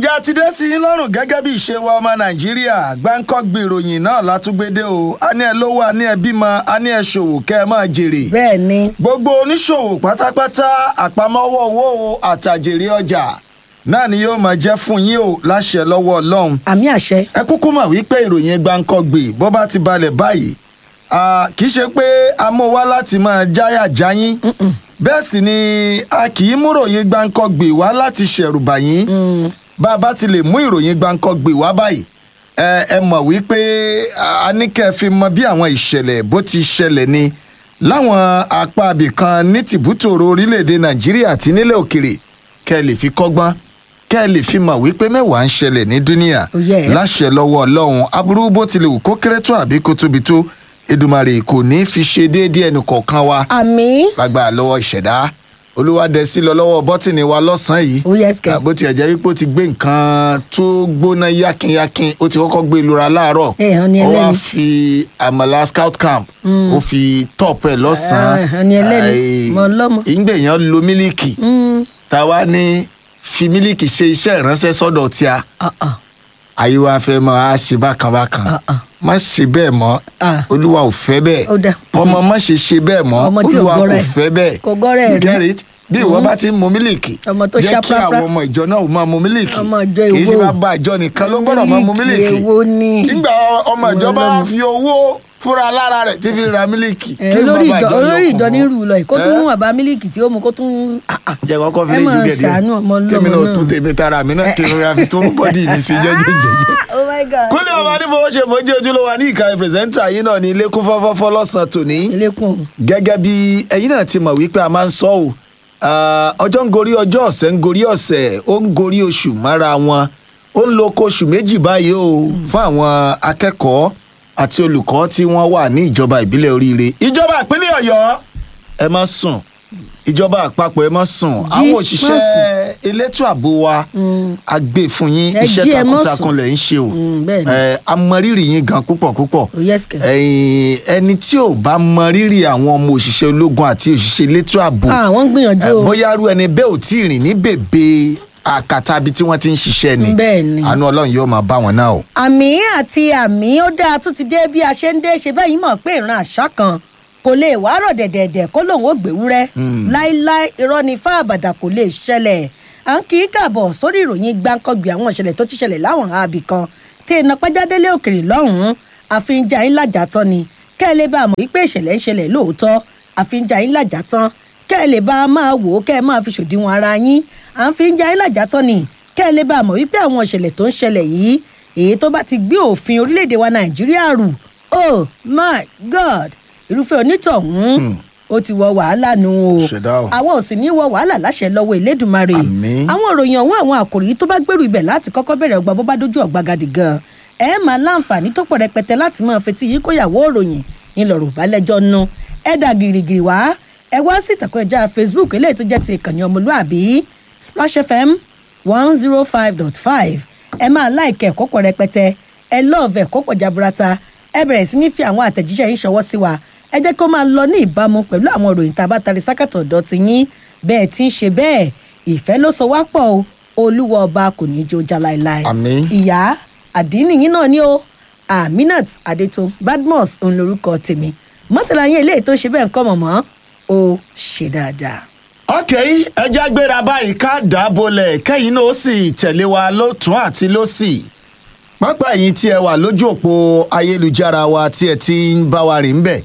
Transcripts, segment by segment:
ìjà ti dé sí i lọ́rùn gẹ́gẹ́ bí ìṣe wa ọmọ nàìjíríà gbáǹkọ́gbì ìròyìn náà látúgbédé o a ní ẹ lówó a ní ẹ bímọ a ní ẹ ṣòwò kẹ́ ẹ máa jèrè. bẹ́ẹ̀ ni gbogbo oníṣòwò pátápátá àpamọ́wọ́ owó àtàjèrè ọjà náà ni yóò máa jẹ́ fún yín o láṣẹ lọ́wọ́ ọlọ́run. àmì àṣẹ ẹ kúkú mọ̀ wípé ìròyìn gbáǹkọ́gbì bó bá ti balẹ̀ báyìí ah, kì í ṣe pé a mú wá láti máa jáyà jáyín bẹ́ẹ̀ sì ni a kì í mú ìròyìn gbáǹkọ́gbì wá láti ṣẹ̀rùbà yín bá a bá ti lè mú ìròyìn gbáǹkọ́gbì wá báyìí ẹ ẹ mọ̀ wípé a ní kẹ́ ẹ fi mọ bí àwọn ìṣẹ̀lẹ̀ bó ti ṣẹlẹ̀ ni láwọn apá abìkan ní tìbútòrò orílẹ̀-èdè nàìjíríà àti nílẹ̀ òkèrè kẹ́ ẹ lè fi kọ́gbọ́n kẹ́ ẹ lè fi mọ̀ wípé mẹ́wàá ń ṣẹlẹ̀ ní dúníà Oh, yes. láṣẹ lọ́wọ́ ọlọ́run aburú bó tilẹ̀ wù kó kéré tó àbí kó tóbi tó edumare kò ní í fi ṣe déédéé ẹnì kọ̀ọ̀kan wa àmì lágbára lọ́wọ́ ìṣẹ̀dá olúwadẹ́sí lọ lọ́wọ́ bọ́tìnì wa lọ́sàn-án yìí ó yẹ sikẹ bó tiẹ̀ jẹ́ wípé ó ti gbé nǹkan tó gbóná yákínyákín ó ti kọ́kọ́ gbé lura láàárọ̀ Eh, hàn ní ó wá ẹlẹ́ni. fi àmàlà scout camp ó fi top ẹ̀ Ah, lọ́sàn-án hàn ní ẹlẹ́ni. Ai, Mọ̀ lọ́mọ. ìgbẹ̀yàn lo mílíkì táwa ní fi mílíkì ṣe iṣẹ́ ìránṣẹ́ sọ́dọ̀ tíá ayé wa fẹ́ mọ a ṣe bákan bákan Ah, ah. má ṣe bẹ́ẹ̀ mọ́ Ah. olúwa ò fẹ́ bẹ́ẹ̀ Ó dáa. ọmọ má ṣe ṣe bẹ́ẹ̀ mọ́ Ọmọ tí ò olúwa gbọ́ra kò ẹ̀. fẹ́ bẹ́ẹ̀ Kò gbọ́ra ẹ̀ rí. get it bí ìwọ bá ti ń mu mílíkì Ọmọ tó jẹ́ ṣá kí prápra. àwọn ọmọ ìjọ náà máa mu mílíkì Ọmọ ìjọ kì í ṣe èwo? bá bá ìjọ nìkan ló gbọ́dọ̀ máa mu Mílíkì mílíkì èwo ni? nígbà ọmọ ìjọ bá Ọlọ́run. fi owó fúnra lára rẹ̀ tí fi ra mílíkì ẹ kí olórí bàbá ìjọ yóò olórí kún ìjọ fún? ní rú lọ yìí kó tún Eh? mú bàbá mílíkì tí ó mu kó tún. ah, ah. jẹ́ kọ́kọ́ fi Ẹ lè máa ju gẹ̀dẹ̀ ṣàánú ọmọ ọlọ́mọ kémi náà náà. tún tèmi tara mi náà kí n ra fi tó bọ́dì mi sí jẹ́jẹ́jẹ́jẹ́ oh my god. kúnlẹ̀ ọmọ adébówó ṣe mọ́jú ojúlówó ní ìkàwé pírẹsẹ́ńtà yìí náà ní ilé kún fọ́fọ́fọ́ lọ́sàn-án tòní ilẹ̀kùn gẹ́gẹ́ bí ẹ̀yin náà ti mọ̀ wípé a máa ń sọ ọ́ ah, ọjọ́ ń gorí ọjọ́ ọ̀sẹ̀ ń gorí ọ̀sẹ̀ ó ń gorí oṣù mára wọn ó ń lo oko oṣù méjì báyìí o fún àwọn akẹ́kọ̀ọ́ àti olùkọ́ tí wọ́n wà ní ìjọba ìbílẹ̀ oríire ìjọba ìpínlẹ̀ ọ̀yọ́ ẹ má sùn ìjọba àpapọ̀ ẹ má sùn àwọn má òṣìṣẹ́ elétò ààbò wa a gbé fún yín Ẹ iṣẹ́ jí, ẹ má takuntakun sùn. lẹ̀ ń ṣe o Mm, bẹ́ẹ̀ ni. ẹ a mọ rírì yín gan púpọ̀ púpọ̀ Oh, yes, kẹ̀. ẹ̀yin ẹni tí ò bá mọ rírì àwọn ọmọ òṣìṣẹ́ ológun àti òṣìṣẹ́ elétò ààbò ah wọ́n ń gbìyànjú ẹ, o bóyá irú ẹni bẹ́ẹ̀ ò tí ì rìn ní bèbè àkàtà ibi tí wọ́n ti ń ṣiṣẹ́ ni Bẹ́ẹ̀ ni. àánú ọlọ́run yóò máa bá wọn náà o. àmì àti àmì ó dáa tún ti dé bí a ṣe ń dé ṣe báyìí mọ̀ pé ìran àṣà kan kò lè wá rọ̀ dẹ̀dẹ̀dẹ̀ kó lòun ó gbèwúrẹ́ láíláí irọ́ ni fáàbàdà kò lè ṣẹlẹ̀ à ń kí í kàbọ̀ sórí ìròyìn gbáǹkọ́gbì àwọn ìṣẹ̀lẹ̀ tó ti ṣẹlẹ̀ láwọn àbí kan tí iná pẹ́jádélé òkèrè lọ́hùn-ún àfihàn yín lájà tán ni kẹ́ ẹ lè bá a mọ̀ wípé ìṣẹ̀lẹ̀ ń ṣẹlẹ̀ lóòótọ́ àfihàn yín lájà tán kẹ́ ẹ lè bá a máa wò ó kẹ́ ẹ máa fi ṣòdiwọ̀n ara yín à ń fi ń ja yín lájà tán ni kẹ́ ẹ lè bá a mọ̀ wípé àwọn ìṣẹ̀lẹ̀ tó ń ṣẹlẹ̀ yìí èyí tó bá ti gbé òfin orílẹ̀-èdè wa nàìjíríà rù oh my god irúfẹ́ onítọ̀hún ó ti wọ wàhálà nù o Ṣẹ̀dá o. àwọn ò sì ní wọ wàhálà láṣẹ lọ́wọ́ elédùnmarè Àmín. àwọn ìròyìn ọ̀hún àwọn àkòrí tó bá gbèrú ibẹ̀ láti kọ́kọ́ bẹ̀rẹ̀ ọgbà bó bá dójú ọ̀gbagadì gan ẹ máa láǹfààní tó pọ̀ rẹpẹtẹ láti máa fetí yìí kóyàwó ìròyìn ńlọrọ̀ balẹ̀jọ́ nu ẹ dà gìrìgìrì wá ẹ wá sí ìtàkùn ẹja facebook eléyìí tó jẹ́ ti ìkànnì ọmọlúàbí splash fm one zero five dot five ẹ máa láìkẹ́ ẹ̀kọ́ pọ̀ rẹpẹtẹ ẹ lọ́ọ̀fẹ́ ẹ̀kọ́ pọ̀ jaburata ẹ bẹ̀rẹ̀ sí ní fi àwọn àtẹ̀jíṣẹ́ yín ṣọwọ́ sí wa ẹ jẹ́ kó máa lọ ní ìbámu pẹ̀lú àwọn ìròyìn tá a bá tari sákàtọ̀ ọ̀dọ́ ti yín bẹ́ẹ̀ tí ń ṣe bẹ́ẹ̀ ìfẹ́ ló so wá pọ̀ o olúwa ọba kò ní í jó já láéláé Àmín. ìyá àdínì yín náà ni o aminat adétun badmus òun lorúkọ tèmi mọ́tàlá yín eléyìí tó ṣe bẹ́ẹ̀ ń kọ́ mọ̀mọ́ ó ṣe dáadáa. ok ẹja gbéra báyìí ká dábòlẹ̀ kẹ́yìn náà ó sì tẹ̀lé wa lọ́tún àti lọ́sì pápá ẹ̀yìn tí ẹ wà lójú òpó ayélujára wa tí ẹ ti ń bá wa rìn bẹ̀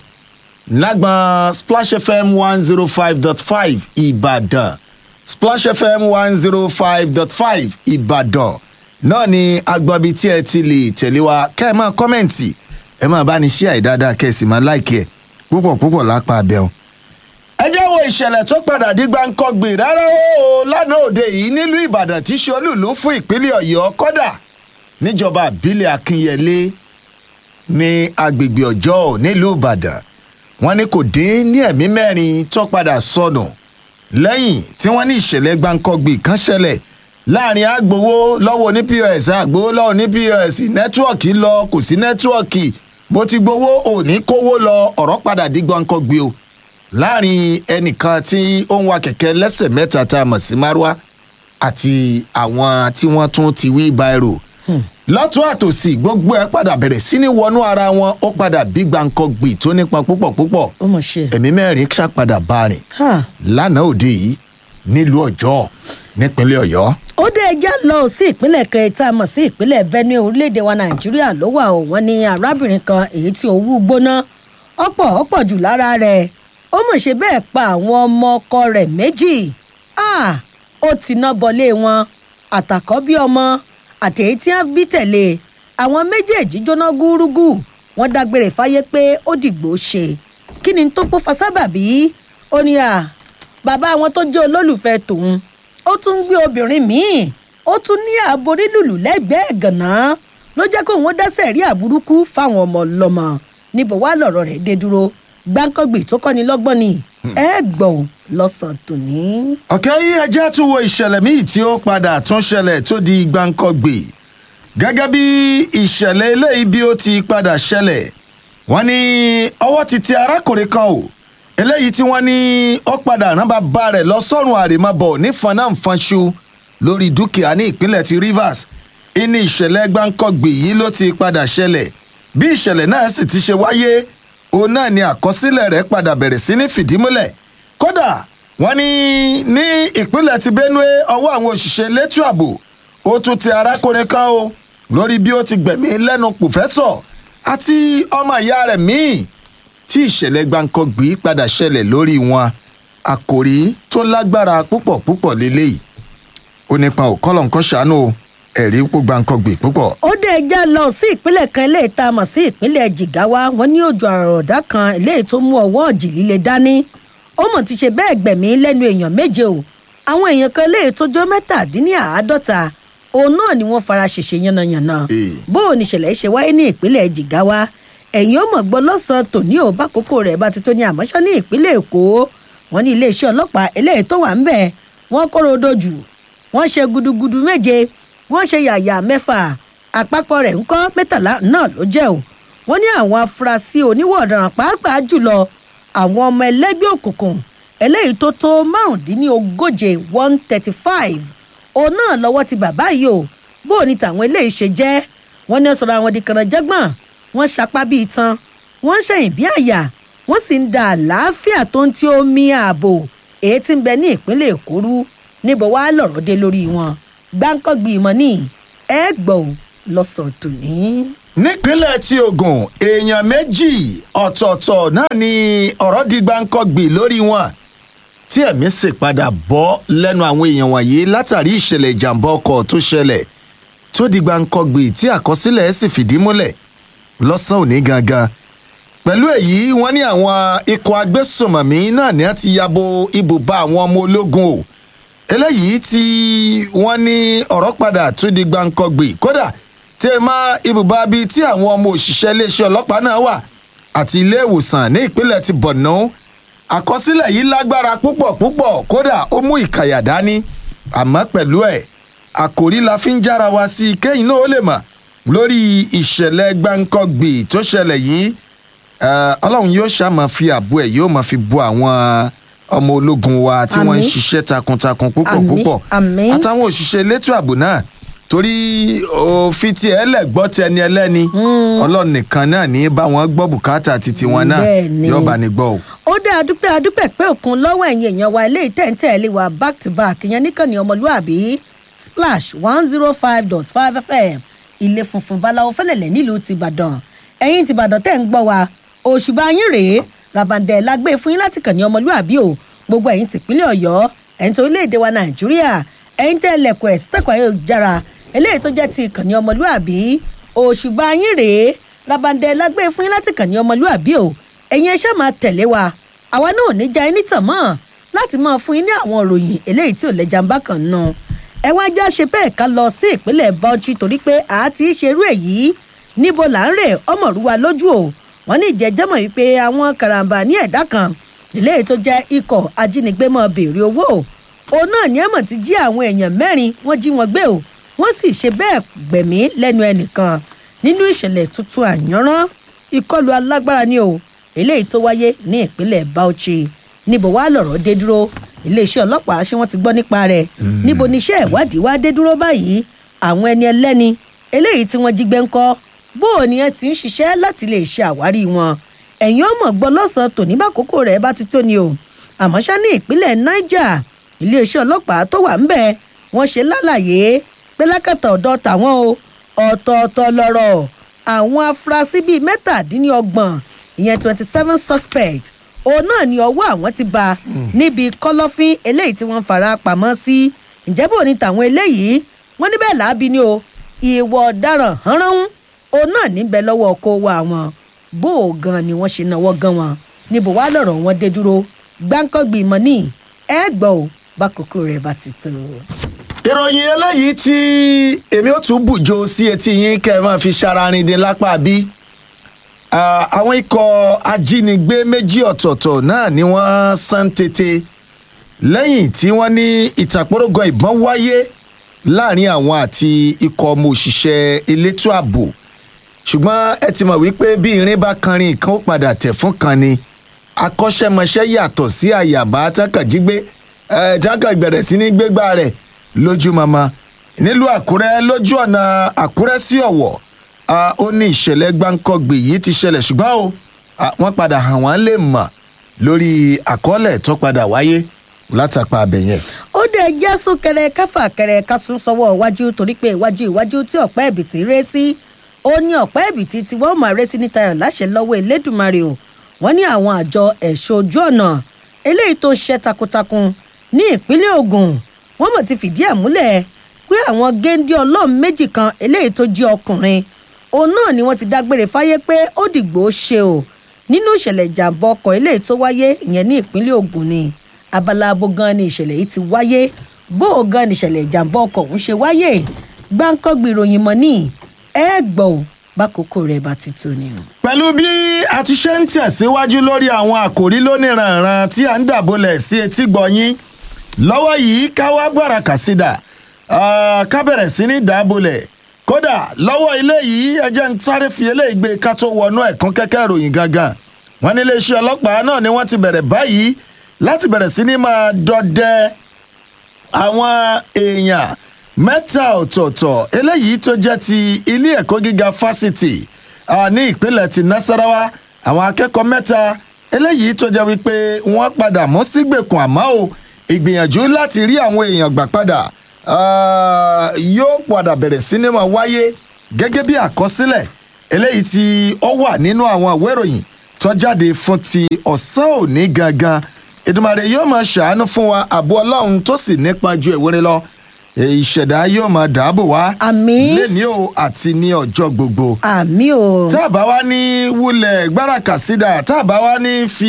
lágbọn splash fm one zero five dot five ìbàdàn splash fm one zero five dot five ìbàdàn náà ni agbọ̀nbi tí ẹ ti lè tẹ̀lé wa kẹ́ ẹ máa kọ́mẹ̀ǹtì ẹ máa bá ní ṣí àìdáadáa kẹ́ ẹ sì máa láìkẹ́ ẹ púpọ̀ púpọ̀ lápá abẹ́hùn ẹ jẹ́ wo ìṣẹ̀lẹ̀ tó padà di gbáǹkọ́gbì rárá o lánàá òde yìí nílùú ìbàdàn tí ṣe olúùlú fún ìpínlẹ̀ ọ̀yọ́ kọ́dà níjọba àbílẹ̀ akínyẹlé ní agbègbè ọjọ́ nílùú ìbàdàn wọn ní kò dín ní ẹ̀mí mẹ́rin tó padà sọnù lẹ́yìn tí wọ́n ní ìṣẹ̀lẹ̀ gbáǹkọ́gbì kan ṣẹlẹ̀ láàrin agbowó lọ́wọ́ ní pọ́s agbowó lọ́wọ́ ní pọ́s nẹ́tíwọ̀kì lọ kò sí nẹ́tíwọ̀kì mo ti gbowó òní kówó lọ ọ̀rọ̀ padà di gbáǹkọ́gbì o láàrin ẹnìkan tí ó ń wa kẹ̀kẹ́ lẹ́sẹ̀ mẹ́ta tá a mọ̀ sí márúwá àti àwọn tí wọ́n tún ti wí báírò lọ́tún àtòsí gbogbo ẹ̀ padà bẹ̀rẹ̀ sí ní wọnú ara wọn ó padà bí gbàǹkan gbì tó nípa púpọ̀ púpọ̀ ó mọ̀ ṣe. ẹ̀mí mẹ́rin ṣàpadà bá rìn Ha. lánàá òde yìí nílùú ọjọ́ nípínlẹ̀ ọ̀yọ́ ó dé ẹjẹ́ lọ sí ìpínlẹ̀ kẹta mọ̀ sí ìpínlẹ̀ benue orílẹ̀-èdè wa nàìjíríà ló wà ó wọ́n ní arábìnrin kan èyí tí owó gbóná ọ̀pọ̀ ọ̀pọ̀ jù lára rẹ̀ ó mọ̀ ṣe bẹ́ẹ̀ pa àwọn ọmọ ọkọ rẹ̀ méjì Ah, ó ti ná bọlé wọn àtàkọ́bí ọmọ àti èyí tí wọ́n bí tẹ̀lé àwọn méjèèjì jóná gúrúgù wọ́n dágbére fáyé pé ó dìgbò ṣe kí ni tó pọ́ fasábàbí ó ní à bàbá wọn tó jẹ́ olólùfẹ́ tòun ó tún ń gbé obìnrin míì ó tún ní ààbò nílùlù lẹ́gbẹ̀ẹ́ gànà ló jẹ́ kóun ó dáṣẹ́ rí àbúrúkú fáwọn ọmọ ọlọ́mọ níbo wá lọ̀rọ̀ rẹ̀ dé dúró gbáǹkọ́gbì tó kọ́ni lọ́gbọ́n ni ẹ gbọ́ ò lọ́sàn-án tòní. ọ̀kẹ́ yìí ẹjẹ́ tún wo ìṣẹ̀lẹ̀ míì tí ó padà tún ṣẹlẹ̀ tó di gbàǹkangbè gẹ́gẹ́ bí ìṣẹ̀lẹ̀ eléyìí bí ó ti padà ṣẹlẹ̀ wọ́n ní ọwọ́ ti tẹ arákùnrin kan o eléyìí tí wọ́n ní ó padà rán bàbá rẹ̀ lọ sọ́run àrèmábọ̀ ní fanáǹfanṣu lórí dúkìá ní ìpínlẹ̀ ti rivers ìní ìṣẹ̀lẹ̀ gbàǹkangbè yìí ló ti padà ṣẹlẹ̀ bí ìṣẹ̀lẹ̀ náà sì ti ṣe wáyé òun náà ni àkọsílẹ̀ rẹ̀ padà bẹ̀rẹ̀ sí ní fìdímúlẹ̀ kódà wọ́n ní ní ìpínlẹ̀ ti benue ọwọ́ àwọn òṣìṣẹ́ elétò ààbò ó tún ti arákùnrin kan o lórí bí ó ti gbẹ̀mí lẹ́nu pòfẹ́sọ̀ àti ọmọ ìyá rẹ̀ míì tí ìṣẹ̀lẹ̀ gbàǹkangbì padà ṣẹlẹ̀ lórí wọn àkòrí tó lágbára púpọ̀ púpọ̀ lélẹ́yìí ó nípa òkọ́lọ̀ nǹkan ṣàánú o, ẹ̀rí pò gbàǹkangbì púpọ̀. ó dé ẹjá lọ sí ìpínlẹ̀ kan eléyìí tá a mọ̀ sí ìpínlẹ̀ jigawa wọn ní òjò àròdá kan eléyìí tó mú ọwọ́ ọ̀jì líle dání ó mọ̀ ti ṣe bẹ́ẹ̀ gbẹ̀mí lẹ́nu èèyàn méje o àwọn èèyàn kan eléyìí tó jọ mẹ́tàdínníàádọ́ta òun náà ni wọ́n fara ṣèṣe yánnayànna Ee. bó o ní ìṣẹ̀lẹ̀ ṣe wáyé ní ìpínlẹ̀ jigawa ẹ̀yìn ó mọ̀ gbọ́ lọ́sàn-án tòní ò bá kókó rẹ̀ bá ti tó ní àmọ́ṣọ́ ní ìpínlẹ̀ èkó wọn ní iléeṣẹ́ ọlọ́pàá eléyìí tó wà ń bẹ̀ wọ́n kóró dojú wọ́n ṣe gudugudu méje wọ́n ṣe yàyà mẹ́fà àpapọ̀ rẹ̀ ńkọ́ mẹ́tàlá náà ló jẹ́ o wọ́n ní àwọn afurasí oníwọ̀ ọ̀daràn pàápàá jùlọ àwọn ọmọ ẹlẹ́gbẹ́ òkùnkùn eléyìí tó tó márùndínlógóje one thirty five òun náà lọ́wọ́ ti bàbá yìí o bó o ní tàwọn eléyìí ṣe jẹ́ wọ́n ní sọ̀rọ̀ àwọn di kànáńjẹ́gbọ̀n wọ́n sapá bíi tan wọ́n ń ṣẹ̀yìn bí àyà wọ́n sì ń da àlàáfíà tó ń tí omi ààbò èyí tí ń bẹ ní ìpínlẹ̀ èkó rú níbo wàá lọ̀rọ̀ dé lórí wọn gbáǹkọ́gbì ìmọ̀ ní ẹ gbọ́ ò lọ́sàn tòní. nípínlẹ̀ tí ogun èèyàn méjì ọ̀tọ̀ọ̀tọ̀ náà ni ọ̀rọ̀ di gbáǹkọ́gbì lórí wọn tí ẹ̀mí sì padà bọ́ lẹ́nu àwọn èèyàn wọ̀nyí látàrí ìṣẹ̀lẹ̀ ìjàmbá ọkọ̀ tó ṣẹlẹ̀ tó di gbáǹkọ́gbì tí àkọsílẹ̀ sì fìdí múlẹ̀ lọ́sàn òní gangan pẹ̀lú èyí wọ́n ní àwọn ikọ̀ agbésùnmọ̀mí náà ní wọ́n ti yabo ibùba àwọn ọmọ ológun o eléyìí tí wọ́n ní ọ̀rọ̀ padà tún di gbàǹkọ̀gbì kódà tí ẹ máa ibùba bíi tí àwọn ọmọ òṣìṣẹ́ iléeṣẹ́ ọlọ́pàá náà wà àti ilé ìwòsàn ní ìpínlẹ̀ ti borno àkọsílẹ̀ yìí lágbára púpọ̀ púpọ̀ kódà ó mú ìkàyà dání àmọ́ pẹ̀lú ẹ̀ àkòrí la fi ń jára wa sí i kéyìn náà ó lè mọ̀ lórí ìṣẹ̀lẹ̀ gbàǹkọ̀gbì tó ṣẹlẹ̀ yìí Eh, ọlọ́run yóò ṣàmà fi àbú ẹ̀ yóò máa fi bu àwọn ọmọ ológun wa tí wọ́n ń Àmín. ṣiṣẹ́ takuntakun púpọ̀ Àmín, púpọ̀ àmín. àtàwọn òṣìṣẹ́ elétò ààbò náà torí òfin tí ẹ lẹ̀ gbọ́ ti ẹni ẹlẹ́ni ọlọ́run nìkan náà ní bá wọn gbọ́ bùkátà títí wọn náà Bẹ́ẹ̀ ni. yóò bá ní gbọ́ o. ó dé adúpẹ́ adúpẹ́ pé òkun lọ́wọ́ ẹ̀yìn èèyàn wa ilé ìtẹ̀ǹtẹ̀lé wa back to back ìyẹn níkànnì ọmọlúàbí splash one zero five dot five fm ilé funfun báláwo fẹ́lẹ̀lẹ̀ nílùú tìbàdàn ẹ̀yìn tìbàdàn tẹ̀ ń gbọ́ wa òṣùbà yín rèé rabandẹ̀ la gbé fún yín láti kànnì ọmọlúàbí o gbogbo ẹ̀yìn tìpínlẹ̀ ọ̀yọ́ ẹ̀yìn tó orílẹ̀-èdè wa nàìjíríà ẹ̀yìn tẹ̀ lẹ̀kọ̀ ẹ̀ sítẹ̀kọ̀ ayélujára eléyìí tó jẹ́ ti ìkànnì ọmọlúàbí òṣùbà yín rèé rabandẹ̀ la gbé fún yín láti kànnì ọmọlúàbí o ẹ̀yin ẹ ṣáà máa tẹ̀lé wa àwa náà ò ní já ẹni tàn mọ́ láti máa fún yín ní àwọn ìròyìn eléyìí tí ò lẹ́jà ń bá kàn nù ẹ wá já ṣe bẹ́ẹ̀ ká lọ sí ìpínlẹ̀ bauchi torí pé a ti ṣerú èyí níbo là ń rè ọmọrúwa lójú o wọn ní ìjẹ́jẹ́mọ̀ wípé àwọn karambà ní ẹ̀dá kan eléyìí tó jẹ́ ikọ̀ ajínigbé mọ́ béèrè owó òun náà ní ẹ̀mọ̀ ti jí àwọn èèyàn mẹ́rin wọ́n jí wọn gbé o wọ́n sì ṣe bẹ́ẹ̀ gbẹ̀mí lẹ́nu ẹnìkan nínú ìṣẹ̀lẹ̀ tuntun àyànrán ìkọlù alágbára ni o eléyìí tó wáyé ní ìpínlẹ̀ bauchi níbo wàá lọ̀rọ̀ dé dúró iléeṣẹ́ ọlọ́pàá ṣé wọ́n ti gbọ́ nípa rẹ̀ níbo ni iṣẹ́ ìwádìí wá dé dúró báyìí àwọn ẹni ẹlẹ́ni eléyìí tí wọ́n jí gbé ńkọ́ bó o ní ẹ sì ń ṣiṣẹ́ láti lè ṣe àwárí wọn ẹ̀yin ọmọ gbọ́ lọ́sàn-án tòní bá kókó rẹ̀ bá ti tó ni o àmọ́ ṣá ní ìpínlẹ̀ niger iléeṣẹ́ ọlọ́pàá tó wà ńbẹ̀ wọ́n ṣe lálàyé pé lákàtà ọ̀dọ̀ tàwọn o ọ̀tọ̀ọ̀tọ̀ lọ̀rọ̀ àwọn afurasí bíi mẹ́tàdínlọ́gbọ̀n ìyẹn twenty seven suspect òun náà ni ọwọ́ àwọn ti bá níbi kọ́lọ́fín eléyìí tí wọ́n fara pamọ́ sí ǹjẹ́ bò ní tàwọn eléyìí wọ́n níbẹ̀ làábi ni o ìwọ ọ̀daràn hánrán òun náà níbẹ̀ lọ́wọ́ kó wá wọn bó o gan ni wọ́n ṣe náwó gan wọn níbo wá lọ̀rọ̀ wọn dé dúró gbáǹkọ́gbì mọ́ ní ẹ gbọ́ ò bá kókó rẹ̀ bá ti tó. ìròyìn eléyìí tí èmi ò tún bùjọ sí etí yín kẹ́ ẹ máa fi ṣararindin lápá bí àwọn ikọ̀ ajínigbé méjì ọ̀tọ̀ọ̀tọ̀ náà ni wọ́n san tètè lẹ́yìn tí wọ́n ní ìtàkùrọ̀gàn ìbọn wáyé láàrin àwọn àti ikọ̀ ọmọ òṣìṣẹ́ elétò ààbò ṣùgbọ́n ẹ ti mọ̀ wípé bí irin bá kanrin ìkan ó padà tẹ̀ fún kan ni akọ́ṣẹ́mọṣẹ́ yàtọ̀ sí àyàbá tákàjígbé tákà bẹ̀rẹ̀ sí ní gbégbá rẹ̀ lójú mama nílùú àkúrẹ́ lójú ọ̀nà àkúrẹ́ sí ọ̀wọ̀ ó ní ìṣẹ̀lẹ̀ gbáǹkọ́gbè yìí ti ṣẹlẹ̀ ṣùgbọ́n o wọ́n padà hàn wọ́n lè mọ̀ lórí àkọọ́lẹ̀ tó padà wáyé látàpá abẹ̀yẹn. ó dé jẹ́ súnkẹrẹ káfà kẹrẹ kásún sọ́wọ́ iwájú torí pé iwájú iwájú tí ọ̀pẹ́ ẹ̀bìtì ré sí ó ní ọ̀pẹ́ ẹ̀bìtì tí wọ́n máa ré sí níta ẹ̀ láṣẹ lọ́wọ́ elédùnmarè o wọ́n ní àwọn àjọ ẹ̀ṣọ́ ojú ọ̀nà eléyìí tó ṣiṣẹ́ takuntakun ní ìpínlẹ̀ ogun wọ́n mọ̀ ti fìdí ẹ̀ múlẹ̀ pé àwọn géńdé ọlọ́run méjì kan eléyìí tó jí ọkùnrin òun náà ni wọ́n ti dágbére fáyé pé ó dìgbò ṣe o nínú ìṣẹ̀lẹ̀ ìjàmbá ọkọ̀ eléyìí tó wáyé ìyẹn ní ìpínlẹ̀ ogun ni abala abo gan ni ìṣẹ̀lẹ̀ yìí ti wáyé bó o gan ni ìṣẹ̀lẹ̀ ìjàmbá ọkọ̀ ọ̀hún ṣe wáyé gbáǹkọ́gbì ìròyìn mọ́ ní ẹ gbọ́ ò bákòókò rẹ̀ bá ti tó ni o. pẹ̀lú bí a ti ṣe ń tẹ̀síwájú lórí àwọn àkòrí lóníranran tí à ń dàbọ̀lẹ̀ sí etí gbọ̀nyín lọ́wọ́ yìí ká wá gbára kàsídà ká bẹ̀rẹ̀ sí ní dàbọ̀lẹ̀ kódà lọ́wọ́ ilé yìí ẹjẹ́ ń sáré fi eléyìí gbé ká tó wọnú ẹ̀kún kẹ́kẹ́ ìròyìn gangan wọn ní iléeṣẹ́ ọlọ́pàá náà ni wọ́n ti bẹ̀rẹ̀ báyìí láti bẹ̀rẹ̀ sí ní máa dọdẹ àwọn èèyàn mẹ́ta ọ̀tọ̀ọ̀tọ̀ eléyìí tó jẹ́ ti ilé ẹ̀kọ́ gíga fásitì ní ìpínlẹ̀ ti nasarawa àwọn akẹ́kọ̀ọ́ mẹ́ta eléyìí tó jẹ́ wípé wọ́n padà mọ́ sígbèkùn àmọ́ o ìgbìyànjú láti rí àwọn èèyàn gbà padà yóò padà bẹ̀rẹ̀ sinimá wáyé gẹ́gẹ́ bí àkọsílẹ̀ eléyìí tí ó wà nínú àwọn ìwé ìròyìn tó jáde fún ti ọ̀sán òní gangan ìdùmàrè yóò máa ṣàánú fún wa àbú ọlọ́run tó sì nípa ju ìwúrin lọ ìṣẹ̀dá yóò máa dáàbò wá àmín lẹ́ni o àti ní ọjọ́ gbogbo àmín o. tá a bá wá ní wulẹ̀ gbáràkà sídà tá a bá wá ní fi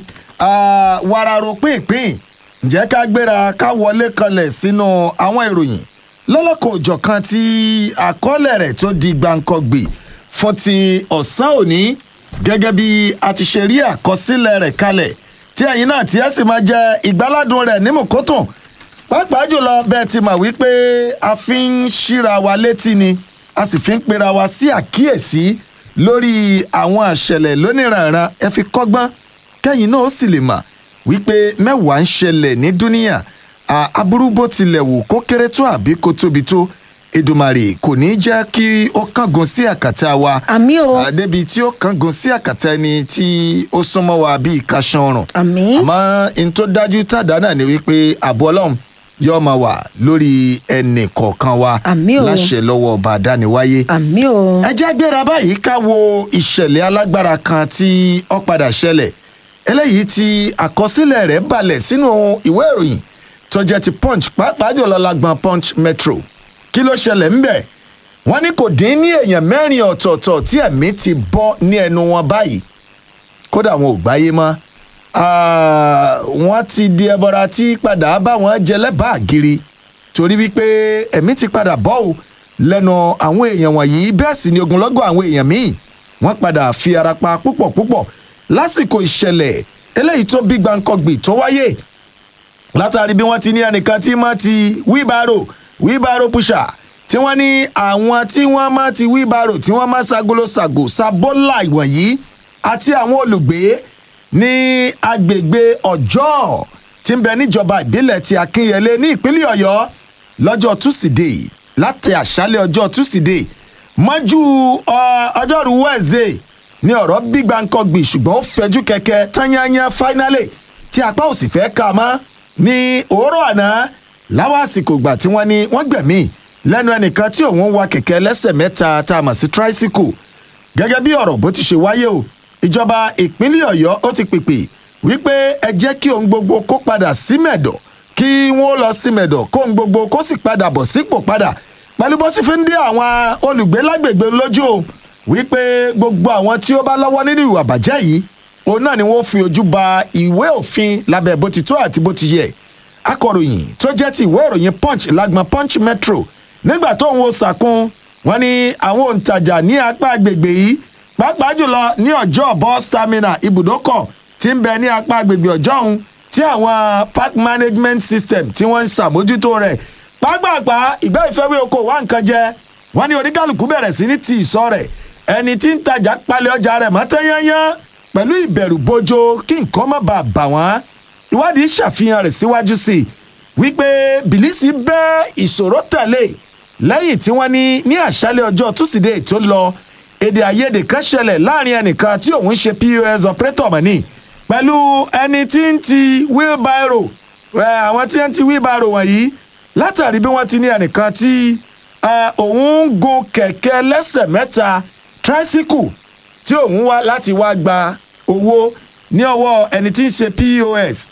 wararo pínpín ǹjẹ́ ká gbéra ká wọlé kanlẹ̀ sínú àwọn ìròyìn lọ́lọ́kọ̀ òjọ̀kan tí àkọọ́lẹ̀ rẹ̀ tó di gbàǹkọ̀gbì fún ti ọ̀sán òní gẹ́gẹ́ bí a ti ṣe rí àkọsílẹ̀ rẹ̀ kalẹ̀ tí ẹ̀yin náà tí ẹ sì máa jẹ ìgbáládùn rẹ̀ ní mùkútùn pàápàá jùlọ bẹ́ẹ̀ ti mọ̀ wípé a fi ń ṣíra wa létí ni a sì fi ń pera wa sí àkíyèsí lórí àwọn àṣẹlẹ̀ lóníranran ẹ fi kọ́gbọ́n kẹ́yìn náà ó sì lè mọ̀ wípé mẹ́wàá ń ṣẹlẹ̀ ní dúníyà aburú bó tilẹ̀ wù kó kéré tó àbí kó tóbi tó Èdùmàrè kò ní jẹ́ kí ó kángun sí àkàtà wa àmín o débi tí ó kángun sí àkàtà ẹni tí ó súnmọ́ wa bíi kaṣan ọrùn àmín àmọ́ n tó dájú tàdá náà ni wípé àbọ̀ ọlọ́run yóò máa wà lórí ẹnì kọ̀ọ̀kan wa Àmín o. láṣẹ lọ́wọ́ ọba àdániwáyé àmín o. ẹ jẹ́ gbéra báyìí ká wo ìṣẹ̀lẹ̀ alágbára kan tí ó padà ṣẹlẹ̀ eléyìí tí àkọsílẹ̀ rẹ̀ balẹ̀ sínú ìwé ìròyìn tó jẹ́ ti punch pàápàá jùlọ lágbọn punch metro kí ló ṣẹlẹ̀ ńbẹ̀ wọ́n ní kò dín ní èèyàn mẹ́rin ọ̀tọ̀ọ̀tọ̀ tí ẹ̀mí ti bọ́ ní ẹnu wọn báyìí kódà wọn ò gbáyé mọ́ Ah, wọ́n ti di ẹbọra tí padà bá wọn jẹ lẹ́bàá gírí torí wípé ẹ̀mí ti padà bọ́ ò lẹ́nu àwọn èèyàn wọ̀nyí bẹ́ẹ̀ sì ni ogunlọ́gọ̀ àwọn èèyàn míì wọ́n padà fi ara pa púpọ̀ púpọ̀ lásìkò ìṣẹ̀lẹ̀ eléyìí tó bí gbàǹkọ̀gbì tó wáyé látàrí bí wọ́n ti ní ẹnìkan tí máa ti wíbárò wíbárò pusher tí wọ́n ní àwọn tí wọ́n máa ti wíbárò tí wọ́n máa ṣagolo ṣàgò ṣàbọ́là ìwọ̀nyí àti àwọn olùgbé ní agbègbè ọjọ́ tí ń bẹ níjọba ìbílẹ̀ ti akínyẹlé ní ìpínlẹ̀ ọ̀yọ́ lọ́jọ́ túsídẹ̀ẹ́ láti àṣálẹ̀ ọjọ́ túsídẹ̀ẹ́ mọ́jú ọ, ọjọ́rú wẹ́ẹ̀zẹ̀ ní ọ̀rọ̀ gbígbáǹkọ́gbì ṣùgbọ́n ó fẹjú kẹ̀kẹ́ tányányá fáínálì tí apá òsì fẹ́ ká a mọ́ ní òórọ̀ àná láwọn àsìkò ìgbà tí wọ́n ní wọ́n gbẹ̀mí lẹ́nu ẹnìkan tí òun wa kẹ̀kẹ́ lẹ́sẹ̀ mẹ́ta tá a mọ̀ sí tricycle gẹ́gẹ́ bí ọ̀rọ̀ bó ti ṣe wáyé o ìjọba ìpínlẹ̀ ọ̀yọ́ ó ti pèpè wípé ẹ jẹ́ kí ohun gbogbo kó padà sí mẹ̀dọ̀ kí wọ́n lọ sí mẹ̀dọ̀ kó ohun gbogbo kó sì padà bọ̀ sípò padà pẹ̀lú bó sì fi ń dé àwọn olùgbé lágbègbè lójú o wípé gbogbo àwọn tí ó bá lọ́wọ́ nínú ìwà bàjẹ́ yìí òun náà ni wọ́n fi ojú ba ìwé òfin lábẹ́ bó ti tó àti bó ti yẹ akọ̀ròyìn tó jẹ́ ti ìwé ìròyìn punch lágbọn punch metro nígbà tó ń wo sàkún wọn ni àwọn òǹtajà ní apá agbègbè yìí pàápàá jùlọ ní ọjọ́ bus terminal ibùdókọ̀ tí ń bẹ ní apá agbègbè ọjọ́ ọ̀hún tí àwọn park management system tí wọ́n ń ṣàmójútó rẹ̀ pápápá ìgbẹ́ ìfẹ́wé oko wá nǹkan jẹ wọ́n ní oníkálukú bẹ̀rẹ̀ sí ní ti ìsọ rẹ̀ ẹni tí ń tajà palẹ̀ ọjà rẹ̀ mọ́ tẹ́yányán pẹ̀lú ìbẹ̀rù bojo kí nǹkan má bàa bà wọ́n ìwádìí ṣàfihàn rẹ̀ síwájú sí i wípé bìlísì bẹ́ ìṣòro tẹ̀lé lẹ́yìn tí wọ́n ní ní àṣálẹ̀ ọjọ́ túsídẹ̀ẹ́ tó lọ èdè àìyedè kan ṣẹlẹ̀ láàrin ẹnìkan tí òun ṣe pos operator mọ́ni pẹ̀lú ẹni tí ń ti wheelbarrow ẹ, àwọn tí ń ti wheelbarrow wọ̀nyí látàrí bí wọ́n ti ní ẹnìkan tí ẹ, òun ń gun kẹ̀kẹ́ lẹ́sẹ̀ mẹ́ta tricycle tí òun wá láti wá gba owó ní ọwọ́ ẹni tí ń ṣe pos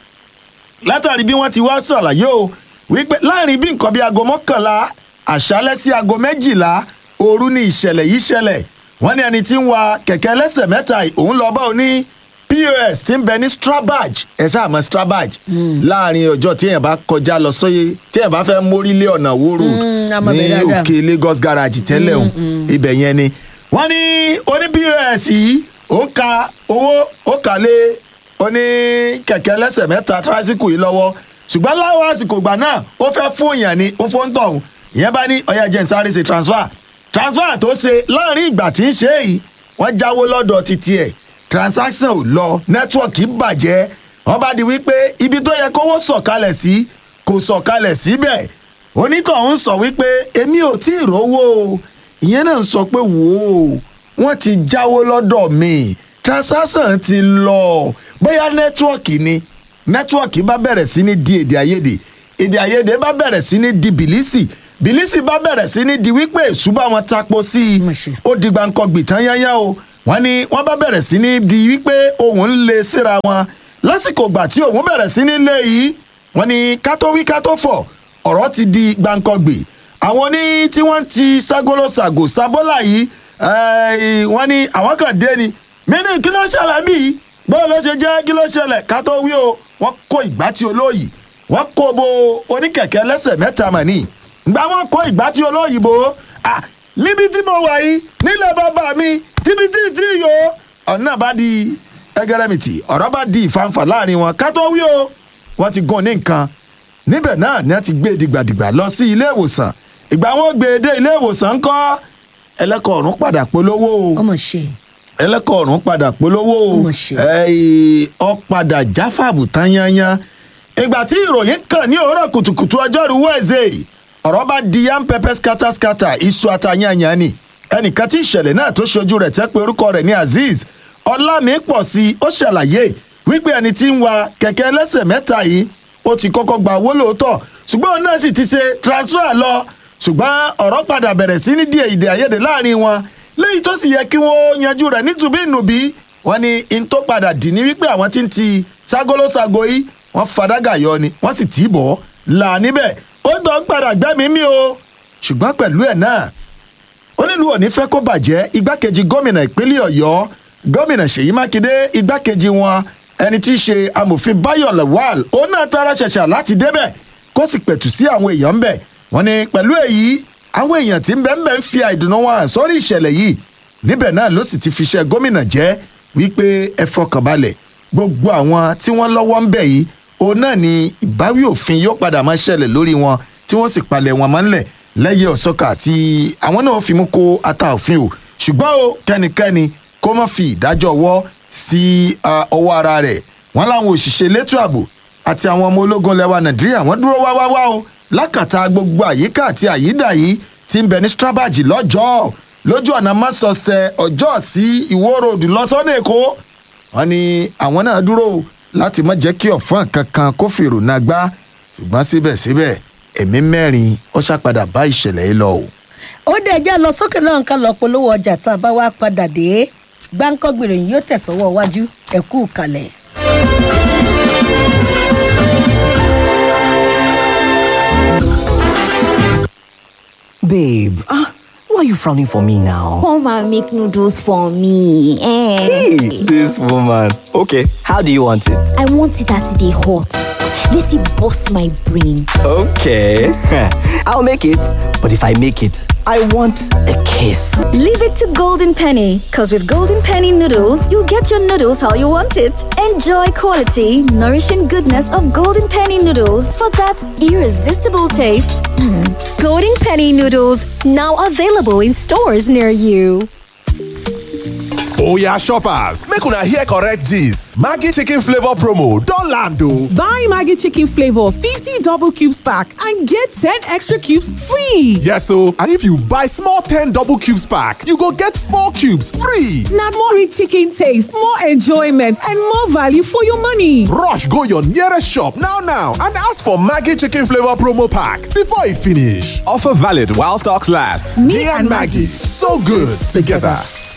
látàrí bí wọ́n ti wá ṣàlàyé o wípé láàrin bí nǹkan bíi aago mọ́kànlá àṣálẹ́ sí aago méjìlá òru ni ìṣẹ̀lẹ̀ yìí ṣẹlẹ̀ wọ́n ní ẹni tí ń wa kẹ̀kẹ́ lẹ́sẹ̀ mẹ́ta yìí, òun lọ bá òní pos tí ń bẹ ní strabag ẹ ṣáà mọ̀ strabag láàrin ọjọ́ tí èèyàn bá kọjá lọ sóyè tí èèyàn bá fẹ́ mórí lé ọ̀nà wo road Mm, a mọ̀ ní bẹ́ẹ̀ dáadáa. òkè lagos garage tẹ́lẹ̀ o ibẹ̀ yẹn ni wọ́n ní oní pos yìí ó ka owó ó kà lé oní kẹ̀kẹ́ lẹ́sẹ̀ mẹ́ta tíráṣíkù yìí lọ́wọ́ ṣùgbọ́n láwọn àsìkò ìgbà náà ó fẹ́ fún èèyàn ní ó fún tọ̀hún ìyẹn bá ní ọ̀yà jẹ́ nsáré ṣe transfer transfer tó ṣe láàrin ìgbà tí ń ṣe é yìí wọ́n jáwó lọ́dọ̀ títí ẹ̀ transaction ò lọ nẹ́tíwọ̀kì bàjẹ́ wọ́n bá di wípé ibi tó yẹ kówó sọ̀kalẹ̀ sí kò sọ̀kalẹ̀ síbẹ̀ onítọ̀hún sọ wípé èmi ò tí ì rówó o ìyẹn náà sọ pé wò ó wọ́n ti jáwó lọ́dọ̀ mi transaction ti lọ bóyá nẹ́tíwọ̀kì ni nẹ́tíwọ̀kì bá bẹ̀rẹ̀ sí ní di èdè àìyedè èdè àìyedè bá bẹ̀rẹ̀ sí ní di bìlísì bìlísì bá bẹ̀rẹ̀ sí ní di wípé èṣù bá wọn tapo sí i Mo ṣe. ó di gbàǹkọ̀gbì tán yányá o wọ́n ní wọ́n bá bẹ̀rẹ̀ sí ní di wípé òun ń le síra wọn lásìkò gbà tí òun bẹ̀rẹ̀ sí ní lé yìí wọ́n ní ká tó wí ká tó fọ̀ ọ̀rọ̀ ti di gbàǹkọ̀gbì àwọn ní tí wọ́n ti ságolo ṣàgò sábọ́là yìí eh, wọ́n ní àwọn kan dé ni mínú kí ló ṣẹlẹ̀ mí yìí bọ́ọ̀ ló ṣe jẹ́ kí ló ṣẹlẹ̀ ká tó wí o wọ́n kó ìgbà tí olóyìí wọ́n kó bo oníkẹ̀kẹ́ lẹ́sẹ̀ mẹ́ta mà ní ìgbà wọn kó ìgbà tí olóyìnbó ah níbi tí mo wà yìí nílẹ̀ bàbá mi tíbi tí tí yò ọ̀nà bá di ẹgẹrẹmìtì ọ̀rọ̀ bá di ìfanfà láàrin wọn ká tó wí o wọ́n ti gún ní nǹkan níbẹ̀ náà ni wọ́n ti gbé dìgbàdìgbà lọ sí ilé ìwòsàn ìgbà wọn gbé e dé ilé ìwòsàn ńkọ́ ẹlẹ́kọ̀ ọ̀run padà polówó o ọmọ ṣe ẹlẹ́kọ̀ ọ̀run padà polówó o Ó mà ṣe. Ẹ́ẹ̀, ọ padà jáfàbù tán yányán ìgbà tí ìròyìn kàn ní òwúrọ̀ kùtùkùtù ọjọ́rú wẹ́ẹ̀zẹ̀ ọ̀rọ̀ bá di yam pepper scatter scatter iṣu àtàyànyàn ni ẹnìkan tí ìṣẹ̀lẹ̀ náà tó ṣojú rẹ̀ tẹ́ pé orúkọ rẹ̀ ní azeez ọlámípọ̀ sí i ó ṣàlàyé wípé ẹni tí ń wa kẹ̀kẹ́ ẹlẹ́sẹ̀ mẹ́ta yìí ó ti kọ́kọ́ gba owó lóòótọ́ ṣùgbọ́n òun náà sì ti ṣe transfer lọ ṣùgbọ́n ọ̀rọ̀ padà bẹ̀rẹ̀ sí ní díẹ̀ ìdè àìyedè láàrin wọn léyìí tó sì yẹ kí wọ́n yanjú rẹ̀ nítubí ìnùbí wọn ni in tó padà dì ní wípé àwọn tí ń ti ságolo sago yìí wọ́n fadágà yọ ni wọ́n sì tì í bọ̀ là níbẹ̀ ó tọ́ padà gbẹ́mìí mi o ṣùgbọ́n pẹ̀lú ẹ̀ náà onílù òní fẹ́ kó bàjẹ́ igbákejì gómìnà ìpínlẹ̀ ọ̀yọ́ gómìnà ṣèyí mákindé igbákejì wọn ẹni tí í ṣe amòfin bayo lawal òun náà tara ṣẹ̀ṣà láti débẹ̀ kó sì pẹ̀tù sí àwọn èèyàn ńbẹ̀ wọ́n ní pẹ̀lú èyí àwọn èèyàn tí ń bẹ ń bẹ ń fi àìdùnnú wọn hàn sórí ìṣẹ̀lẹ̀ yìí níbẹ̀ náà ló sì ti fi ṣe gómìnà jẹ́ wípé ẹ fọkàn balẹ̀ gbogbo àwọn tí wọ́n lọ́wọ́ ń bẹ̀ yìí òun náà ni ìbáwí òfin yóò padà máa ṣẹlẹ̀ lórí wọn tí wọ́n sì palẹ̀ wọn mọ́ ńlẹ̀ lẹ́yẹ ọ̀sọ́kà tí àwọn náà fi mú kó ata òfin o ṣùgbọ́n o kẹ́nikẹ́ni kó má fi ìdájọ́ ọwọ́ sí ah, ọwọ́ ara rẹ̀ wọ́n láwọn òṣìṣẹ́ elétò ààbò àti àwọn ọmọ ológun lẹwa nàìjíríà wọ́n dúró wáwáwá o lákàtà gbogbo àyíká àti àyídà yìí ti ń bẹ ní strabag lọ́jọ́ lójú ọ̀nà mọ́sọ̀ọ̀sẹ̀ ọjọ́ sí ìwó road lọ́sọ́nà èkó wọ́n ní àwọn náà dúró láti má jẹ́ kí ọ̀fọ́n kankan kó fèrò náà gbá ṣùgbọ́n síbẹ̀síbẹ̀ ẹ̀mí mẹ́rin ó ṣàpadà bá ìṣẹ̀lẹ̀ yìí lọ o. ó dẹ̀ já lọ sókè náà ká lọ polówó ọjà tá a bá wá padà dé gbáǹkọ́gbèrè yìí yóò tẹ̀sọ́wọ́ iwájú ẹ̀kú kalẹ̀. Babe, ah, why are you frowning for me now? Come and make noodles for me. Eh. Hey, this woman. Okay, how do you want it? I want it as they hot. Let it bust my brain. Okay, I'll make it. But if I make it, I want a kiss. Leave it to Golden Penny, because with Golden Penny noodles, you'll get your noodles how you want it. Enjoy quality, nourishing goodness of Golden Penny noodles for that irresistible taste. Golden Penny noodles now available in stores near you. Oya shoppers, make una hear correct gist. Maggi chicken flavor promo don land o. Buy Maggie Chicken Flavor 50 double cubes pack and get 10 extra cubes free. Yes o, and if you buy small 10 double cubes pack, you go get 4 cubes free. Now more rich chicken taste, more enjoyment, and more value for your money. Rush go your nearest shop now now and ask for Maggi chicken flavor promo pack before e finish. Offer valid while stocks last. Me, and Maggie, so good together.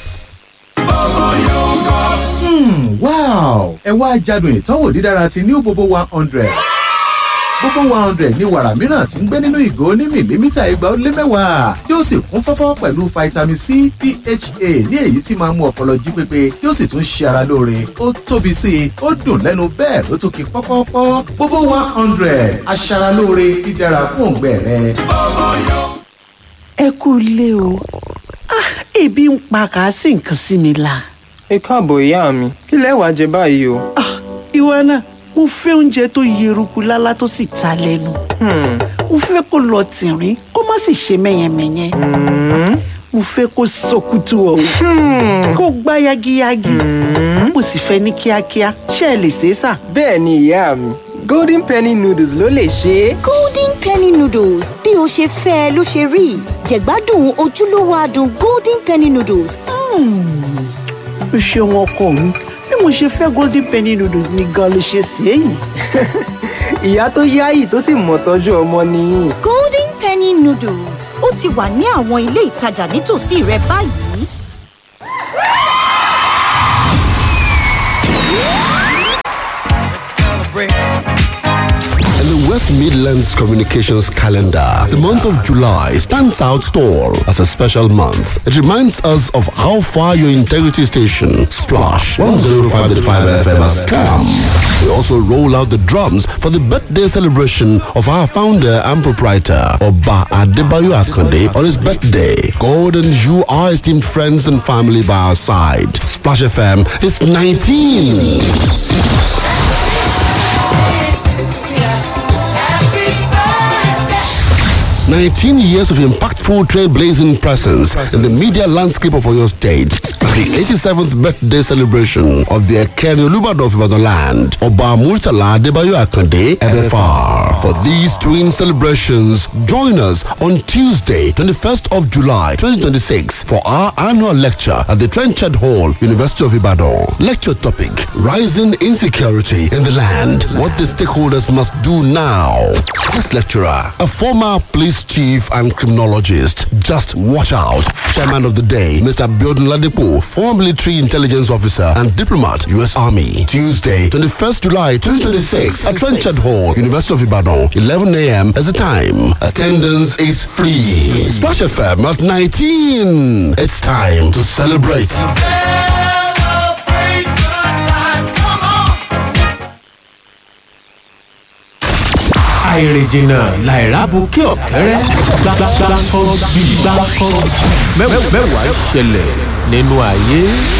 wow ẹ wá jádùn ìtọ́wò dídára ti new bobo one hundred bobo one hundred ní wàrà mìíràn tí ń gbé nínú ìgò ní mìlímítà igba ó lé mẹ́wàá tí ó sì kún fọ́fọ́ pẹ̀lú vitamin c pha ní èyí tí máa ń mú ọpọlọ jí pépé tí ó sì tún ṣe ara lóore ó tóbi sí i ó dùn lẹ́nu bẹ́ẹ̀ ló tún ki pọ́pọ́pọ́ bobo one hundred aṣaralóore dídára fún òǹgbẹ rẹ. ẹ kú ilé o Ah, ebi ń pa kà á sí nǹkan sí mi la. ẹ káàbọ̀ ìyá mi kí lẹ wàá jẹ báyìí o. Ah, ìwọ náà mo fẹ́ oúnjẹ tó yeruku lálá tó sì ta lẹ́nu. mo fẹ́ kó lọ tìrín kó má sì ṣe mẹ́yẹmẹ́yẹ. mo fẹ́ kó sọkútù ọ̀hún kó gbá yagiyagi. mo sì fẹ́ ní kíákíá ṣé ẹ lè ṣe é sà. bẹ́ẹ̀ ni ìyá mi golden penny noodles ló lè ṣe é. golden penny noodles bí o ṣe fẹ́ ẹ ló ṣe rí jẹ̀gbádùn ojúlówó adùn golden penny noodles. o ṣeun ọkọ mi bí mo ṣe fẹ́ golden penny noodles ni gan ló ṣe ṣe é yìí. ìyá tó yáyì tó sì mọ̀ tọ́jú ọmọ nìyí. golden penny noodles ó ti wà ní àwọn ilé ìtajà nítòsí rẹ báyìí. In the West Midlands Communications calendar, the month of July stands out tall as a special month. It reminds us of how far your integrity station, Splash 105.5 FM has come. We also roll out the drums for the birthday celebration of our founder and proprietor, Oba Adebayo Akonde, on his birthday. God and you are esteemed friends and family by our side. Splash FM is 19. 19 years of impactful trailblazing presence in the media landscape of Oyo State. The 87th birthday celebration of the Ekeri Olubado of Ibadan land, Oba Murtala Debayo Akande, FFR. For these twin celebrations, join us on Tuesday, 21st of July, 2026 for our annual lecture at the Trenchard Hall, University of Ibadan. Lecture topic, Rising Insecurity in the Land, What the Stakeholders Must Do Now. Guest lecturer, a former police chief and criminologist. Just watch out. Chairman of the day, Mr. Biodun Ladepo, former military intelligence officer and diplomat, U.S. Army. Tuesday, 21st July 2026 at Trenchard Hall, University of Ibadan, 11 a.m. as the time. Attendance is free. Splash FM at 19. It's time to celebrate. àìrìnjìnà làìrábù kí ọ̀kẹ́rẹ́ gbàgbàgbàkọ́ bí gbàkọ́ mẹ́wàá ṣẹlẹ̀ nínú ayé.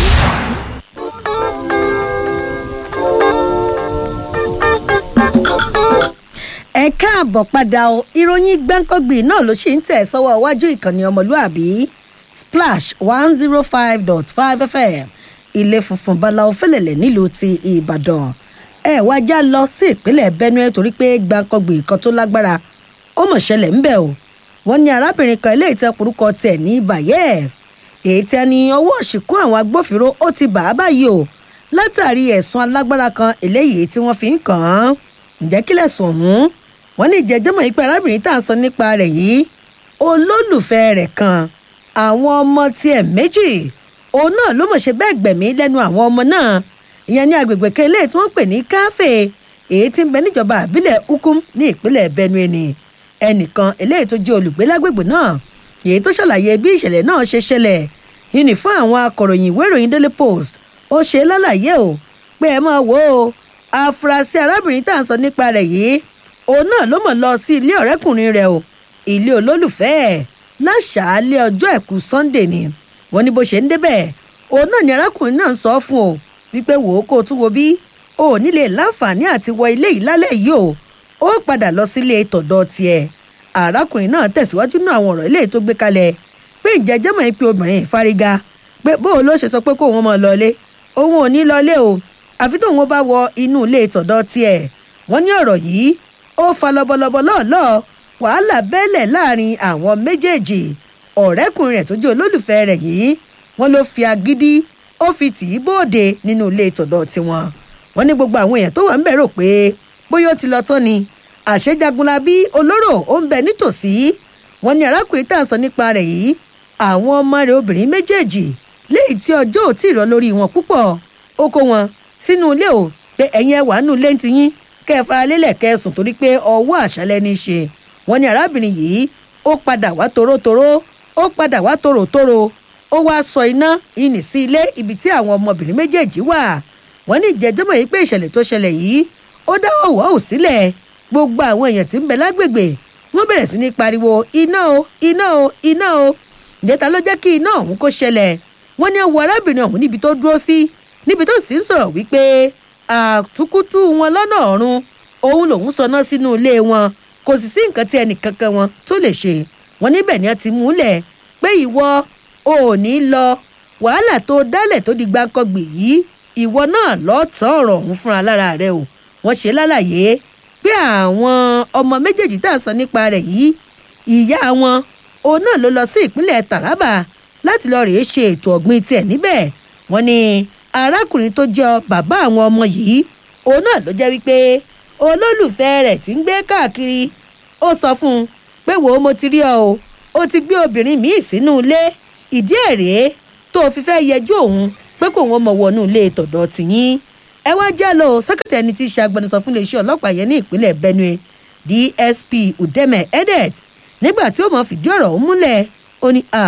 ẹ káàbọ̀ padà o ìròyìn gbáǹkọ́gbì náà ló ṣe ń tẹ̀ sọ́wọ́ iwájú ìkànnì ọmọlúàbí splash one zero five dot five fm ilé funfun balawo fẹlẹ̀lẹ̀ nílùú ti ìbàdàn ẹ wá já lọ sí ìpínlẹ̀ benue torí pé gbàǹkangbè kan tó lágbára ó mọ̀ ṣẹlẹ̀ ńbẹ̀ o wọ́n ní arábìnrin kan eléyìí tẹ porúkọ tẹ̀ ní bayev èyí tí ẹni ọwọ́ òṣìkún àwọn agbófinró ó ti bà á báyìí o látàrí ẹ̀sùn alágbára kan eléyìí tí wọ́n fi ń kàn án ǹjẹ́ kílẹ̀ sùn ọ̀hún wọ́n ní ìjẹ́jọ́mọ̀ yìí pé arábìnrin tá à ń sọ nípa rẹ̀ yìí olólùfẹ́ rẹ̀ kan àwọn ọmọ tiẹ̀ méjì òun náà ló mọ̀ ṣe bẹ́ẹ̀ gbẹ̀mí lẹ́nu àwọn ọmọ náà ìyẹn ní agbègbè kan eléyìí tí wọ́n pè ní káfé èyí tí ń bẹ níjọba àbílẹ̀ ukum ní ìpínlẹ̀ benue ni ẹnìkan eléyìí tó jẹ́ olùgbé lágbègbè náà èyí tó ṣàlàyé bí ìṣẹ̀lẹ̀ náà ṣe ṣẹlẹ̀ yìí ní fún àwọn akọ̀ròyìn ìwé ìròyìn daily post ó ṣe lálàyé o pé ẹ máa wò ó afurasí arábìnrin tá à ń sọ nípa rẹ̀ yìí òun náà ló mọ̀ lọ sí ilé ọ̀rẹ́kùnrin rẹ̀ o ilé olólùfẹ́ ẹ̀ láṣàálẹ̀ ọjọ́ àìkú sunday ni wọ́n ní bó ṣe ń débẹ̀ òun náà ni arákùnrin náà ń sọ fún o wípé wò ó kó o tún wo bí o ò nílé láǹfààní àti wọ ilé yìí lálẹ́ yìí o ó padà lọ sílé tọ̀dọ̀ tiẹ̀ arákùnrin náà tẹ̀síwájú náà àwọn ọ̀rọ̀ eléyìí tó gbé kalẹ̀ pé ǹjẹ́ jẹ́mọ̀ yín pé obìnrin ìfárígá pé bó o ló ṣe sọ pé kó òun mọ̀ lọlé òun ò ní lọlé o àfi tóun bá wọ inú ilé tọ̀dọ̀ tiẹ̀ wọ́n ní ọ̀rọ̀ yìí ó fa lọ́bọ̀lọ́bọ̀ lọ́ọ̀lọ́ọ̀ wàhálà bẹ́lẹ̀ láàrin àwọn méjèèjì ọ̀rẹ́kùnrin rẹ̀ tó jẹ́ olólùfẹ́ rẹ̀ yìí wọ́n ló fi agídí ó fi tì í bóde nínú ilé tọ̀dọ̀ tiwọn wọ́n ní gbogbo àwọn èèyàn tó wà ń bẹ̀ rò pé bóyá ó ti lọ tán ni àṣejagunla bí olóró ó ń bẹ nítòsí wọ́n ní arákùnrin tá à ń sọ nípa rẹ̀ yìí àwọn ọmọ rẹ̀ obìnrin méjèèjì léyìí tí ọjọ́ ò tí ì rọ lórí wọn púpọ̀ ó kó wọn sínú ilé o pé ẹ̀yin ẹ wà nínú ilé ń tiyín kẹ́ ẹ fara lélẹ̀ kẹ́ ẹ sùn torí pé ọwọ́ àṣálẹ́ ní í ṣe wọ́n ní arábìnrin yìí ó padà wá torótoró ó padà wá tòrótòró ó wá sọ iná ìní sí ilé ibi tí àwọn ọmọbìnrin méjèèjì wà wọ́n ní ìjẹ́jọ́mọ̀ yìí pé ìṣẹ̀lẹ̀ tó ṣẹlẹ̀ yìí ó dá ọ̀wọ́ ò sílẹ̀ gbogbo àwọn èèyàn tí ń bẹ lágbègbè wọ́n bẹ̀rẹ̀ sí ní pariwo iná o iná o iná o ìjẹta ló jẹ́ kí iná ọ̀hún kó ṣẹlẹ̀ wọ́n ní wo arábìnrin ọ̀hún níbi tó dúró sí níbi tó sì ń sọ̀rọ̀ wípé àtúkútú wọn lọ́nà ọ̀run òun lòún sọná sínú ilé wọn kò sì sí nǹkan tí ẹnì kankan wọn tó lè ṣe wọn níbẹ̀ ni wọ́n ti múlẹ̀ pé ìwọ ò ní lọ wàhálà tó dálẹ̀ tó di gbáǹkọ́gbì yìí ìwọ náà lọ́ọ̀tàn ọ̀rọ̀ ọ̀hún fúnra lára rẹ o wọ́n ṣe lálàyé pé àwọn ọmọ méjèèjì tá à ń sọ nípa rẹ̀ yìí ìyá wọn òun náà ló lọ sí ìpínlẹ̀ taraba láti lọ rèé ṣe ètò ọ̀gbìn tiẹ̀ níbẹ̀ wọ́n ní arákùnrin tó jẹ́ bàbá àwọn ọmọ yìí òun náà ló jẹ́ wípé olólùfẹ́ rẹ̀ ti ń gbé káàkiri ó sọ fún un pé wò ó mo ti rí ọ o ó ti gbé obìnrin míì sínú ilé ìdí ẹ̀ rèé tó o fi fẹ́ yẹjú òun pé kò wọ́n mọ̀ wọnú ilé tọ̀dọ̀ tìyín ẹ wá jẹ́ lọ sẹ́kẹ̀tì ẹni tí í ṣe agbẹnusọ fún iléeṣẹ́ ọlọ́pàá yẹn ní ìpínlẹ̀ benue dsp udeme edet nígbà tí ó mọ̀ fìdí ọ̀rọ̀ ọ̀hún múlẹ̀ ó ní à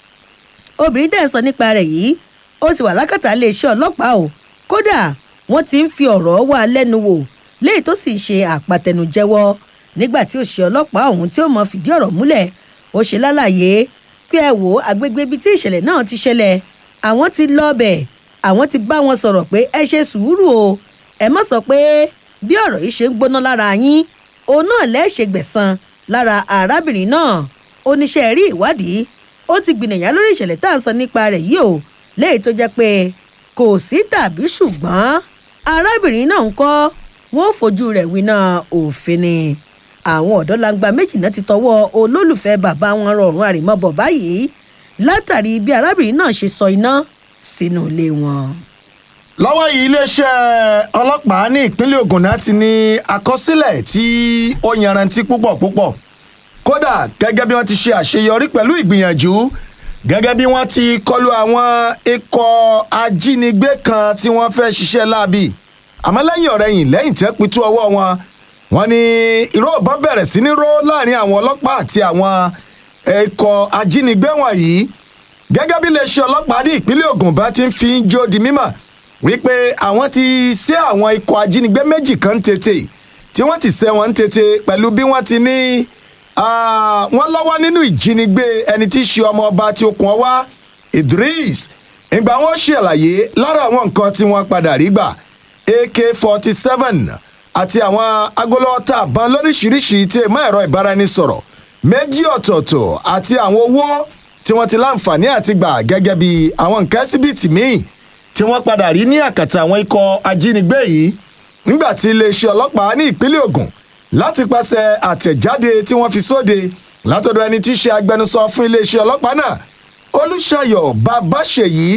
obìnrin tẹ̀ ń sọ nípa rẹ̀ yìí ó ti wà lákàtà iléeṣẹ́ ọlọ́pàá o kódà wọ́n ti ń fi ọ̀rọ̀ wá lẹ́nu wò léyìí tó sì ṣe àpàtẹnujẹ́wọ́ nígbà tí òṣìṣẹ́ ọlọ́pàá ọ̀hún tí ó mọ̀ fìdí ọ̀rọ̀ múlẹ̀ ó ṣe lálàyé pé ẹ wò agbègbè ibi tí ìṣẹ̀lẹ̀ náà ti ṣẹlẹ̀ àwọn ti lọ bẹ̀ àwọn ti bá wọn sọ̀rọ̀ pé ẹ ṣe sùúrù o ẹ má sọ pé bí ọ̀rọ̀ yìí ṣe ń gbóná lára yín òun náà lẹ́ẹ̀ṣẹ̀ gbẹ̀san lára arábìnrin náà oníṣẹ́ rí ìwádìí ó ti gbìnàyà lórí ìṣẹ̀lẹ̀ tá à ń sọ nípa rẹ̀ yìí o léyìí tó jẹ́ pé kò sí tàbí ṣùgbọ́n arábìnrin náà ń kọ́ wọn ò fojú rẹ̀ winá òfin ni àwọn ọ̀dọ́langba méjì náà ti tọwọ́ olólùfẹ́ bàbá wọn rọrùn àrèmọ́bọ̀ báyìí látàrí bí arábìnrin náà ṣe sọ iná sínú ilé wọn. lọ́wọ́ yìí iléeṣẹ́ ọlọ́pàá ní ìpínlẹ̀ ogun náà ti ní àkọsílẹ̀ tí ó yanrantí púpọ̀ púpọ̀ kódà gẹ́gẹ́ bí wọ́n ti ṣe àṣeyọrí pẹ̀lú ìgbìyànjú gẹ́gẹ́ bí wọ́n ti kọlu àwọn ikọ̀ ajínigbé kan tí wọ́n fẹ́ ṣiṣẹ́ láabi àmọ́ lẹ́yìn ọ̀rẹ́yìn lẹ́yìn tí wọ́n pitú ọwọ́ wọn wọ́n ní ìró ọ̀bọ̀n bẹ̀rẹ̀ sí ní ró láàrin àwọn ọlọ́pàá àti àwọn ikọ̀ ajínigbé wọ̀nyí gẹ́gẹ́ bí iléeṣẹ́ ọlọ́pàá ní ìpínlẹ̀ ogun bá ti ń fi jó di mímọ̀ wípé àwọn ti ṣe àwọn ikọ̀ ajínigbé méjì kan tètè tí wọ́n ti ṣe wọn tètè pẹ̀lú bí wọ́n ti ní wọ́n lọ́wọ́ nínú ìjínigbé ẹni tí í ṣe ọmọ ọba tí okùn ọwá idris ìgbà wọn ṣàlàyé lára àwọn nǹkan tí wọ́n padà rí gbà ak forty seven àti àwọn agolọ́ta àbọ̀n lóríṣiríṣi tí èèmọ̀ ẹ̀rọ ìbáraẹnisọ̀rọ̀ méjì ọ̀tọ̀ọ̀tọ̀ àti àwọn owó tí wọ́n ti láǹfààní àti gbà gẹ́gẹ́ bí àwọn nǹkan síbìtì míì tí wọ́n padà rí ní àkàtà àwọn ikọ̀ ajínigbé yìí nígbà tí iléeṣẹ́ ọlọ́pàá ní ìpínlẹ̀ ogun láti pàṣẹ àtẹ̀jáde tí wọ́n fi sóde látọ̀dọ̀ ẹni tí í ṣe agbẹnusọ fún iléeṣẹ́ ọlọ́pàá náà olùṣàyọ̀ babáṣeyí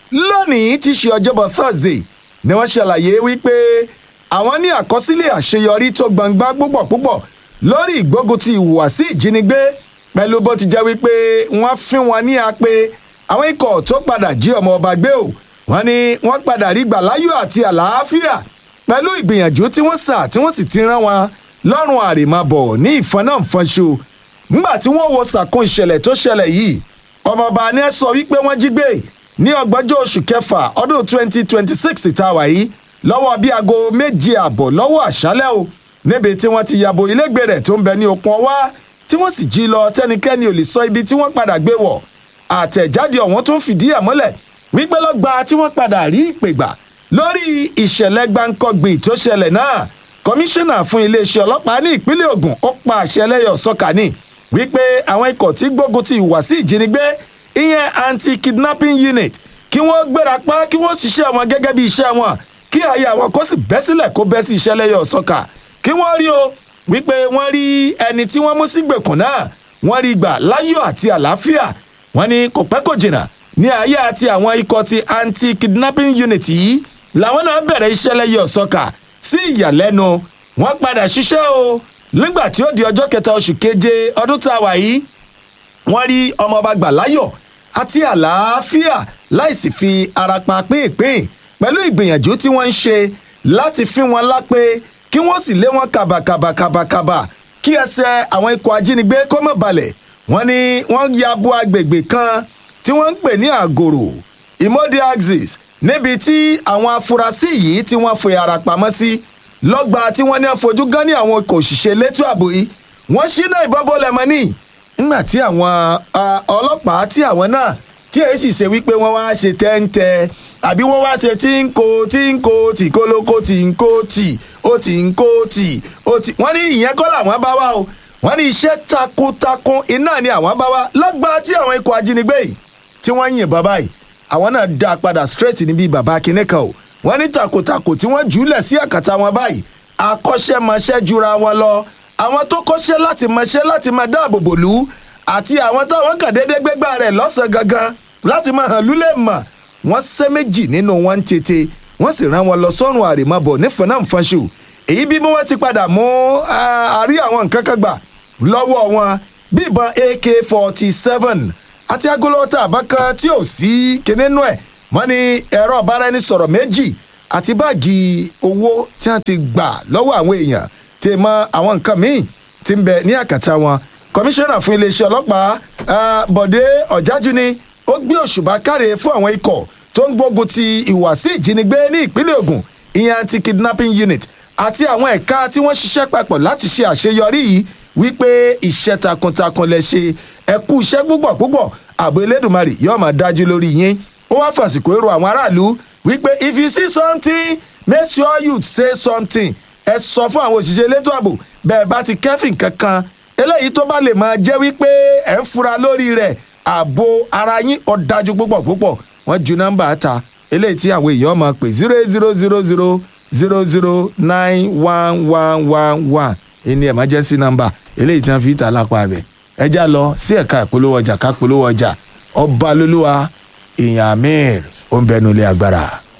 lónìí tí í ṣe ọjọ́bọ̀ thursday ni wọ́n ṣàlàyé wípé àwọn ní àkọsílẹ̀ àṣeyọrí tó gbangba púpọ̀ púpọ̀ lórí ìgbógun ti ìhùwàsí ìjínigbé pẹ̀lú bó ti jẹ́ wípé wọ́n fín wọn ní apẹ àwọn ikọ̀ tó padà jí ọmọ ọba gbé o wọ́n ní wọ́n padà rí gbà láyọ̀ àti àlàáfíà pẹ̀lú ìgbìyànjú tí wọ́n sà tí wọ́n sì ti rán wọn lọ́rùn àrèmábọ̀ ní ìfọ́nàfọ́nṣo nígbà tí wọ́n wo sàkún ìṣẹ̀lẹ̀ tó ṣẹlẹ̀ yìí ọmọọba ni ẹ sọ wípé wọ́n jí gbé ní ọgbọ́njọ́ oṣù kẹfà ọdún twenty twenty six ìtawà yìí lọ́wọ́ bíi aago méje àbọ̀ lọ́wọ́ àṣálẹ́ o níbi tí wọ́n ti yàbò ilégbè rẹ̀ tó ń bẹ ní okun ọwá tí wọ́n sì jí lọ tẹ́nikẹ́ni ò lè sọ ibi tí wọ́n padà gbé wọ̀ àtẹ̀jáde ọ̀hún tó ń fìdí ẹ̀ mọ́lẹ̀ wípé lọ́gba tí wọ́n padà rí ìpè gbà lórí ìṣẹ̀lẹ̀ gbáǹkọ́gbì tó ṣẹlẹ̀ náà kọmíṣánná fún iléeṣẹ́ ọlọ́pàá ní ìpínlẹ̀ ogun ó pa àṣẹ lẹ́yọ̀ sọ́kà ní wípé àwọn ikọ̀ tí gbógun ti ìwà sí ìjínigbé ìyẹn anti-kidnapping unit kí wọ́n gbéra pa kí wọ́n ṣiṣẹ́ wọn gẹ́gẹ́ bí iṣẹ́ wọn kí àyè àwọn kó sì bẹ́ sílẹ̀ kó bẹ́ sí iṣẹ́ lẹ́yọ̀ sọ́kà kí wọ́n rí o wípé wọ́n rí ẹni tí wọ́n mú sígbèkùn náà wọ́n rí gbà láyọ̀ àti àlàáfíà wọ́n ní kò pẹ́ kò jìnnà ní ayé àti àwọn ikọ̀ ti anti-kidnapping unit yìí làwọn náà bẹ̀rẹ̀ iṣẹ́ lẹ́yọ̀ sọ́kà sí ìyàlẹ́nu wọ́n padà ṣiṣẹ́ o nígbà tí ó di ọjọ́ kẹta oṣù keje ọdún tá a wà yìí wọ́n rí ọmọọba gbà láyọ̀ àti àlàáfíà láìsí fi ara pa pínpín pẹ̀lú ìgbìyànjú tí wọ́n ń ṣe láti fi wọn lápé kí wọ́n sì lé wọn kàbàkàbàkàbàkàbà kí ẹsẹ̀ àwọn ikọ̀ ajínigbé kó mọ̀ balẹ̀ wọ́n ní wọ́n ya bo agbègbè kan tí wọ́n ń pè ní àgòrò ìmọ̀dé axis níbi tí àwọn afurasí yìí tí wọ́n fi ara pamọ́ sí lọ́gba tí wọ́n ní àfojú gan ní àwọn ikọ̀ òṣìṣẹ́ elétò ààbò yìí wọ́n ṣínà ìbọn bọ́lẹ̀ mọ́ ní nígbà tí àwọn ọlọ́pàá tí àwọn náà tí èyí sì ṣe wípé wọ́n wá ṣe tẹ́ńtẹ́ àbí wọ́n wá ṣe tí ń ko tí ń ko tì kólókó tì ń kó tì ó tì ń kó tì ó tì wọ́n ní ìyẹn kọ́ làwọn bá wá o wọ́n ní iṣẹ́ takuntakun iná ni àwọn bá wá lọ́gba tí àwọn ikọ̀ ajínigbé yìí tí wọ́n yìnbọn báyìí àwọn náà dá a padà straight níbi bàbá kinní kan o wọ́n ní takuntakun tí wọ́n jùlẹ̀ sí àkàtà wọn báyìí akọ́ṣẹ́mọṣẹ́ jura wọn lọ àwọn tó kọ́ṣẹ́ láti mọṣẹ́ láti máa dáàbò bò lù ú àti àwọn táwọn kàn déédéé gbégbá rẹ̀ lọ́sàn-án gangan láti máa hàn lúlẹ̀ mọ̀ wọ́n ṣẹ́ méjì nínú wọn ń tètè wọ́n sì rán wọn lọ sọ́run àrèmábọ̀ nífẹ̀ẹ́ náà fọ́nṣù èyí bí wọ́n ti padà mú àárí àwọn nǹkan kan gbà lọ́wọ́ wọn bí ìbọn ak forty seven àti agolọ́tà àbákan tí ò sí kinní nú ẹ̀ wọ́n ní ẹ̀rọ ọ̀báraẹnisọ̀rọ̀ méjì àti báàgì owó tí wọ́n ti gbà lọ́wọ́ àwọn èèyàn tí mọ àwọn nǹkan míì ti ń bẹ ní àkàtà wọn kọmíṣánná fún iléeṣẹ́ ọlọ́pàá bọ̀dé ọ̀jájú ni ó gbé òṣùbà káre fún àwọn ikọ̀ tó ń gbógun ti ìwàsí ìjínigbé ní ìpínlẹ̀ ogun ìyẹn anti-kidnapping unit àti àwọn ẹ̀ka tí wọ́n ṣiṣẹ́ papọ̀ láti ṣe àṣeyọrí yìí wípé iṣẹ́ takuntakun lẹ ṣe ẹ̀kú iṣẹ́ púpọ̀ púpọ̀ ààbò elédùnmarè yóò máa dájú lórí yín ó wá fàsìkò èrò àwọn aráàlú wípé if you see something make sure you say something ẹ sọ fún àwọn òṣìṣẹ́ elétò ààbò bẹ́ẹ̀ bá ti kẹ́fìn kankan eléyìí tó bá lè máa jẹ́ wípé ẹ̀ ń fura lórí rẹ̀ ààbò ara yín ọ̀dájú púpọ̀ púpọ̀ wọ́n ju nọ́mbà ta eléyìí tí àwọn èèyàn máa pè zero eight zero zero zero zero zero nine one one one one ẹni emergency number eléyìí tí wọ́n fi ta lápá abẹ ẹ já lọ sí ẹ̀ka ìpolówó ọjà ká polówó ọjà ọba lolúwa èèyàn amir ó ń bẹnu ilé agbára.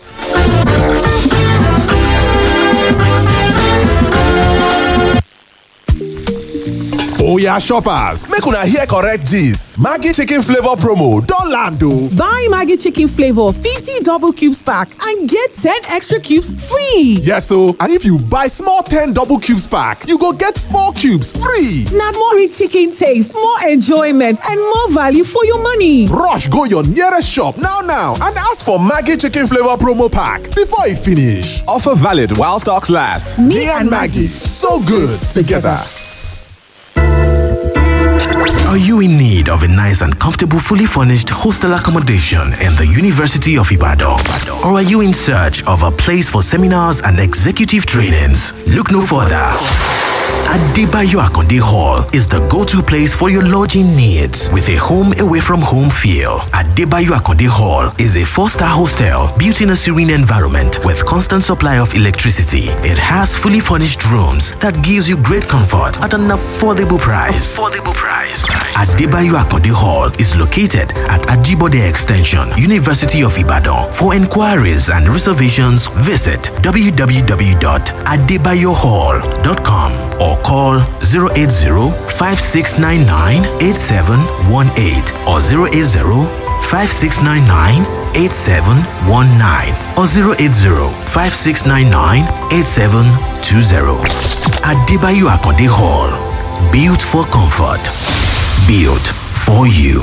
Oya shoppers, make una hear correct gist. Maggi chicken flavor promo don land o. Buy Maggie Chicken Flavor 50 double cubes pack and get 10 extra cubes free. Yes o, and if you buy small 10 double cubes pack, you go get 4 cubes free. Now more rich chicken taste, more enjoyment, and more value for your money. Rush go your nearest shop now now and ask for Maggi chicken flavor promo pack before e finish. Offer valid while stocks last. Me, and Maggie, so good together. Are you in need of a nice and comfortable, fully furnished hostel accommodation in the University of Ibadan? Or are you in search of a place for seminars and executive trainings? Look no further. Adebayo Akonde Hall is the go-to place for your lodging needs with a home away from home feel. Adebayo Akonde Hall is a four-star hostel built in a serene environment with constant supply of electricity. It has fully furnished rooms that gives you great comfort at an affordable price. Affordable price. Adebayo Akonde Hall is located at Ajibode Extension, University of Ibadan. For inquiries and reservations, visit www.adebayohall.com or call 080-5699-8718 or 080-5699-8719 or 080-5699-8720. Adebayo Akonde Hall. Built for comfort. Built for you.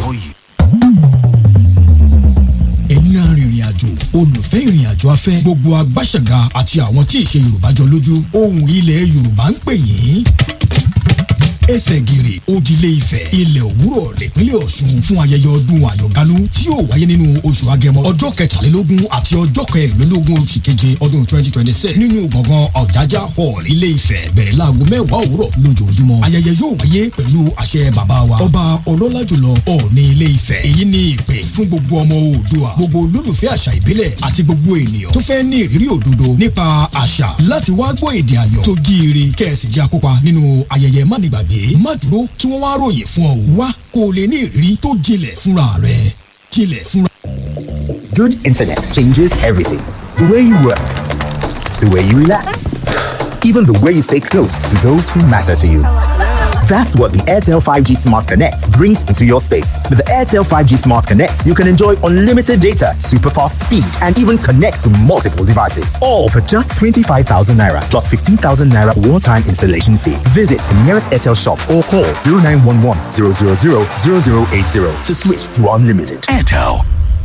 ẹ̀yin arìnrìn àjò olùfẹ́ ìrìn àjò afẹ́ gbogbo agbáṣẹ̀gà àti àwọn tí ìṣe yorùbá jọ lójú ohùn ilẹ̀ yorùbá ń pè yín ẹsẹ̀ gìrì òdìlé ifẹ̀ ilẹ̀ òwúrọ̀ nípínlẹ̀ ọ̀ṣun fún ayẹyẹ ọdún àyọ̀gálú tí yóò wáyé nínú oṣù agẹmọ ọjọ́ kẹtàlélógún àti ọjọ́ kẹrìnlélógún oṣù keje ọdún twenty twenty six nínú gbọ̀ngàn ọ̀jájá hall ilé ifẹ̀ bẹ̀rẹ̀ láago mẹ́wàá òwúrọ̀ lójoojúmọ́ ayẹyẹ yóò wáyé pẹ̀lú àṣẹ bàbá wa ọba ọlọ́lá jùlọ ọ̀ọ́ni ilé ifẹ̀ èyí ni ìpè fún gbogbo ọmọ oòdùà gbogbo olólùfẹ́ àṣà ìbílẹ̀ àti gbogbo ènìyàn tó fẹ́ ní ìrírí òdodo nípa àṣà láti wá gbọ́ èdè àyọ̀ tó jíire kẹ́ẹ̀sì jẹ́ akópa nínú ayẹyẹ mánigbàgbé má dúró kí wọ́n wá ròyìn fún ọ wá kó o lè ní ìrírí tó jinlẹ̀ fúnra rẹ̀ jinlẹ̀ fúnra. Good internet changes everything. The way you work, the way you relax, even the way you stay close to those who matter to you. That's what the Airtel 5G Smart Connect brings into your space. With the Airtel 5G Smart Connect, you can enjoy unlimited data, super fast speed, and even connect to multiple devices. All for just 25,000 naira plus 15,000 naira one time installation fee. Visit the nearest Airtel shop or call 0911 000 0080 to switch to unlimited. Airtel.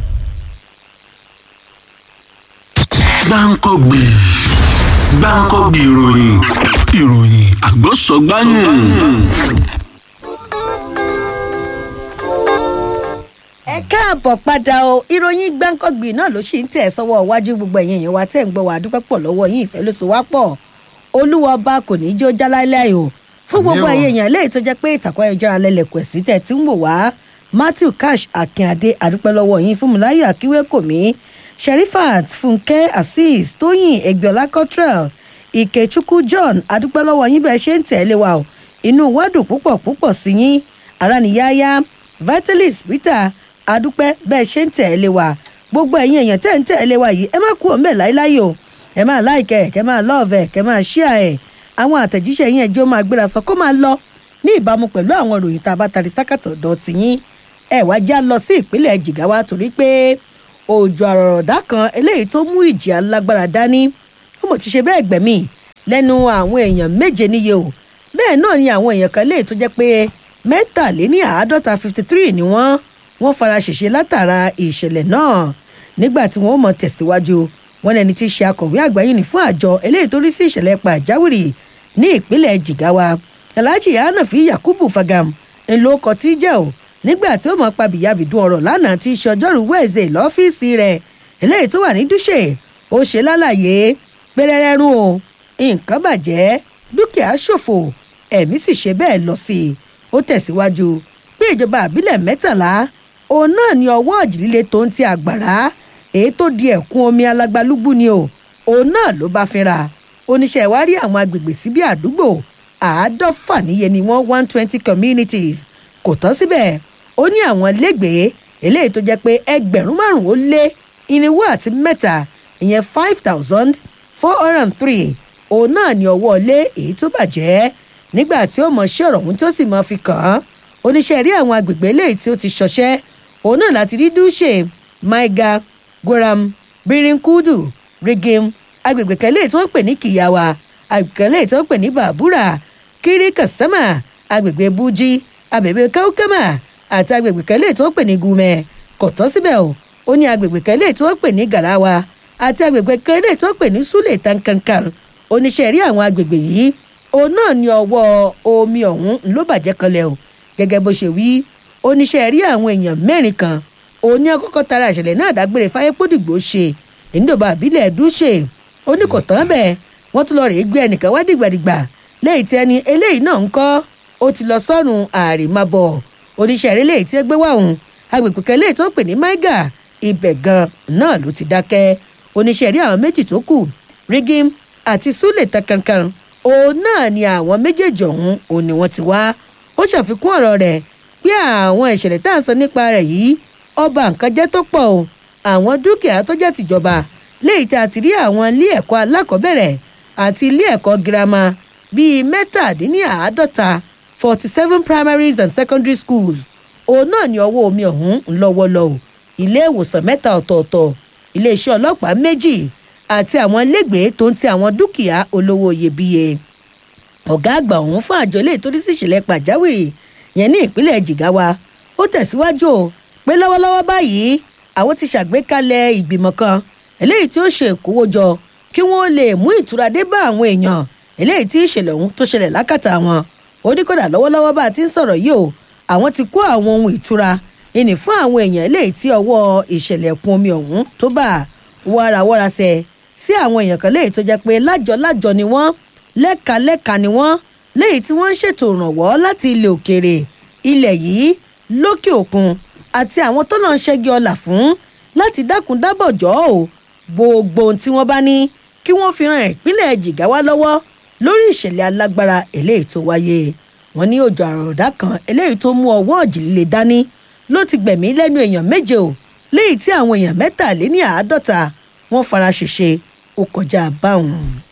gbáǹkọ́gbì gbáǹkọ́gbì ìròyìn ìròyìn àgbọ̀sọ̀gbáyùn. ẹ káàbọ̀ padà o ìròyìn gbáǹkọ́gbì náà ló sì ń tẹ̀ sọ́wọ́ iwájú gbogbo ẹ̀yìn èèyàn wa tẹ̀ ń gbọ́ wà á dúpẹ́ pọ̀ lọ́wọ́ yín ìfẹ́ ló so wá pọ̀ olúwa ọba kò ní í jó jáláìláì o fún gbogbo Àmín o. ẹ̀yìn èèyàn léyìí tó jẹ́ pé ìtàkùn ayọ̀jọ́ alẹ́lẹ̀kọ̀ sí tẹ̀ tí ń wò wá matthew cash akínadé àdúpẹ́ lọ́wọ́ yín fúnmiláyọ̀ akíwékòmí sherifat fúnkẹ́ azeez tóyìn ẹgbẹ́ọlá cottrell ìkẹ́chukwu john àdúpẹ́ lọ́wọ́ yín bẹ́ẹ̀ ṣe ń tẹ̀lé wa o inú wa dùn púpọ̀ púpọ̀ sí yín araniyaya vitalis peter àdúpẹ́ bẹ́ẹ̀ ṣe ń tẹ̀lé wa gbogbo ẹ̀yin èèyàn tẹ̀ ń tẹ̀lé wa yìí ẹ má kú òun bẹ́ẹ̀ láíláí o ẹ máa láìkẹ́ kẹ́ máa lọ́ọ̀vẹ̀ kẹ́ máa ṣíà ẹ̀ àwọn àtẹ̀jíṣẹ́ yín ẹjọ́ máa gbéra sọ kó máa lọ ní ìbámu pẹ̀lú àwọn ìròyìn tá a bá tari sákàtọ̀ ọ̀dọ̀ tìyín ẹ wá já lọ sí ìpínlẹ̀ jìgáwá torí pé òjò àrọ̀rọ̀dá kan eléyìí tó mú ìjì alágbára dání ó mọ̀ ti ṣe bẹ́ẹ̀ gbẹ̀mí lẹ́nu àwọn èèyàn méje níye o bẹ́ẹ̀ náà ni àwọn èèyàn kan léè tó jẹ́ pé mẹ́tàléní àádọ́ta fifty three ni wọ́n wọ́n fara ṣèṣe látara ìṣẹ̀lẹ̀ náà nígbà tí wọ́n mọ̀ tẹ̀síwájú wọn lẹni tí í ṣe akọ̀wé àgbà yìí ní fún àjọ eléyìí tó rí sí ìṣẹ̀lẹ̀ pàjáwìrì ní ìpínlẹ̀ jigawa alhaji hanafi yakubu fagam ńlọkọ tí jẹ́ o nígbà tí ó mọ̀ pa bìyàbìdún ọ̀rọ̀ lánàá tí í ṣe ọjọ́rùú wẹ̀ẹ́sẹ̀ lọ́fíìsì rẹ̀ eléyìí tó wà ní dúṣe ó ṣe lálàyé pẹ́rẹ́rẹ́rún o nǹkan bàjẹ́ dúkìá ṣòfò ẹ̀mí sì ṣe bẹ́ẹ̀ lọ sí i ó tẹ̀síwájú pé ìjọba àbílẹ̀ mẹ́tàlá òun náà ní ọwọ́ ọ̀jìlíle tó ń ti àgbàrá èyí tó di ẹ̀kún omi alágbálúgbú ni o òun náà ló bá fínra oníṣẹ́ ìwárí àwọn agbègbè síbí àdúgbò àádọ́fà níye ni wọ́n one twenty communities kò tán síbẹ̀ ó ní àwọn lẹ́gbẹ̀ẹ́ eléyìí tó jẹ́ pé ẹgbẹ̀rún márùn-ún ó lé irinwó àti mẹ́ta ìyẹn five thousand four hundred and three òun náà ní ọwọ́ lé èyí tó bàjẹ́ nígbà tí ó mọ̀ ṣé ọ̀rọ̀ ọ̀hún tó sì mọ̀ fi kàn án oníṣẹ́ rí àwọn agbègbè eléyìí tí ó ti ṣọṣẹ́ òun náà láti rí dúṣe maiga goram birinkudu rigim agbègbè kan eléyìí tí wọ́n ń pè ní kìyàwá agbègbè kan eléyìí tí wọ́n ń pè ní bàbúrà kiri kasama agbègbè buji agbègbè kaukama àti agbègbè kan eléyìí tí wọ́n ń pè ní gumẹ kò tán síbẹ̀ o ó ní agbègbè kan eléyìí tí wọ́n ń pè ní garawa àti agbègbè kan eléyìí tí wọ́n ń pè ní sule tankankan oníṣẹ́ rí àwọn agbègbè yìí òun náà ní ọwọ́ omi ọ̀hún ló bàjẹ́ kanlẹ̀ o gẹ́gẹ́ bó ṣe wí oníṣẹ́ rí àwọn èèyàn mẹ́rin kan òun ní akọ́kọ́ tara ìṣẹ̀lẹ̀ náà dágbére fáyépódìgbò ṣe níjọba àbílẹ̀ dúṣe ó ní kò tán bẹ́ẹ̀ wọ́n tún lọ rèé gbé ẹnìkan wá dìgbàdìgbà léyìí tí ẹni eléyìí náà ń kọ́ ó ti lọ sọ́run àrèmábọ̀ oníṣẹ́ eré léyìí tí ẹ gbé wá òun agbègbè kan léyìí tó ń pè ní maiga ibẹ̀ gan náà ló ti dákẹ́ oníṣẹ́ eré àwọn méjì tó kù rigim àti sule takankan òun náà ni àwọn méjèèjì ọ̀hún òun ni wọ́n ti wá ó ṣàfikún ọ̀rọ̀ rẹ̀ pé àwọn ìṣẹ̀lẹ̀ tá à ń sọ nípa rẹ̀ yìí ọba nǹkan jẹ́ tó pọ̀ o àwọn dúkìá tó jẹ́ tìjọba léyìí tá a ti rí àwọn ilé ẹ̀kọ́ alákọ̀ọ́bẹ̀rẹ̀ àti ilé ẹ̀kọ́ girama bíi mẹ́tàdínníàádọ́ta forty seven primaries and secondary schools òun náà ni ọwọ́ omi ọ̀hún ń lọ́wọ́ lọ o ilé ìwòsàn mẹ́ta ọ̀tọ̀ọ̀tọ̀ iléeṣẹ́ ọlọ́pàá méjì àti àwọn ilégbèé tó ń ti àwọn dúkìá olówó iyebíye ọ̀gá àgbà ọ̀hún fún àjọ ilé ìtòrí sí ìṣẹ̀lẹ̀ pàjáwìrì yẹn ní ìpínlẹ̀ jigawa ó tẹ̀síwájú o pé lọ́wọ́lọ́wọ́ báyìí àwọn ti ṣàgbékalẹ̀ ìgbìmọ̀ kan eléyìí tí ó ṣe ìkówójọ kí wọ́n lè mú ìtura dé bá àwọn èèyàn eléyìí tí ìṣẹ̀lẹ̀ ọ̀hún tó ṣẹlẹ̀ lákàtà wọn ó ní kódà lọ́wọ́lọ́wọ́ bá a ti ń sọ̀rọ̀ yìí o àwọn ti kó àwọn ohun ìtura ìní fún àwọn èèyàn eléyìí tí ọwọ́ ìṣẹ̀lẹ̀ ẹ̀kún omi ọ̀hún tó bá wàràwàràṣẹ̀ sí àwọn èèyàn kan léyìí tó jẹ́ pé lájọ lájọ ni wọ́n lẹ́ka lẹ́ka ni wọ́n léyìí tí wọ́n ń ṣètò ìrànwọ́ láti ilẹ̀ òkèèrè ilẹ̀ yìí lókè òkun àti àwọn tó náà ń ṣẹ́gi ọlà fún láti dákun dábọ̀ jọ́ ò gbogbo ohun tí wọ́n bá ní kí wọ́n fi ran ìpínlẹ̀ jìgáwá lọ́wọ́ lórí ìṣẹ̀lẹ̀ alágbára eléyìí tó wáyé wọn ní òjò àròdá kan eléyìí tó mú ọwọ́ òjìlélẹ̀ dání ló ti gbẹ̀mí lẹ́nu èèyàn méje o léyìí tí àwọn èèyàn mẹ́tàléní àádọ́ta wọ́n fara ṣèṣe ó kọjá báwọn.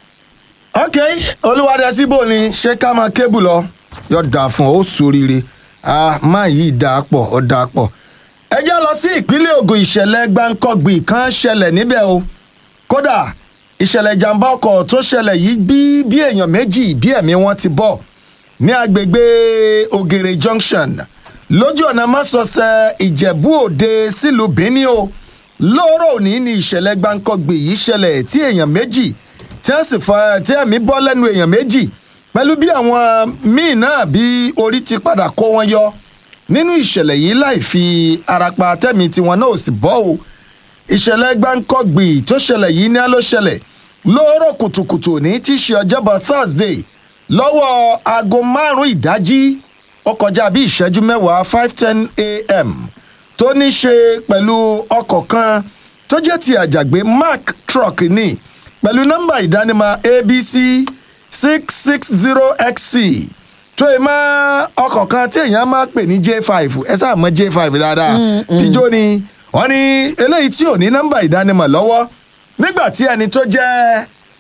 ok olúwadẹ síbò ni ṣé ká máa kébù lọ yóò dà fún ọ ó soríire máa yí dà pọ̀ ó dà pọ̀ ẹ jẹ́ lọ sí ìpínlẹ̀ ogun ìṣẹ̀lẹ̀ gbáǹkọ́gbì kan ṣẹlẹ̀ níbẹ̀ o kódà ìṣẹ̀lẹ̀ ìjàmbá ọkọ̀ tó ṣẹlẹ̀ yìí bí bí èèyàn méjì bí ẹ̀mí wọn ti bọ̀ ní agbègbè ògèrè junction lójú ọ̀nà mọ́sọ̀ọ̀sẹ̀ ìjẹ̀bú òde sílùú benin o lóòrò òní ni ìṣẹ̀lẹ̀ gbáǹkọ́gbì yìí ṣẹlẹ̀ tí èèyàn méjì tí wọ́n sì fa tí ẹ̀mí bọ́ lẹ́nu èèyàn méjì pẹ̀lú bí àwọn míì náà bí orí ti padà kó wọn yọ nínú ìṣẹ̀lẹ̀ yìí láì fi arapa tẹ̀mí tiwọn náà ò sì bọ́ o ìṣẹ̀lẹ̀ gbáǹkọ́gbì tó ṣẹlẹ̀ yìí ní á ló ṣẹlẹ̀ lóòrò kùtùkùtù ní tí í ṣe ọjọ́bọ̀ thursday lọ́wọ́ aago márùn-ún ìdájí ó kọjá bí ìṣẹ́jú mẹ́wàá five ten a.m. tó ní ṣe pẹ̀lú ọkọ̀ kan tó jẹ́ ti àjàgbé mark truck ní pẹ̀lú nọ́mbà ìdánimọ̀ abc six six zero xc tó yẹ mọ́ ọkọ̀ kan tí èèyàn máa pè ní j five ẹ sáà mọ j five dáadáa pijó ni wọ́n ní eléyìí tí ò ní nọ́mbà ìdánimọ̀ lọ́wọ́ nígbà tí ẹni tó jẹ́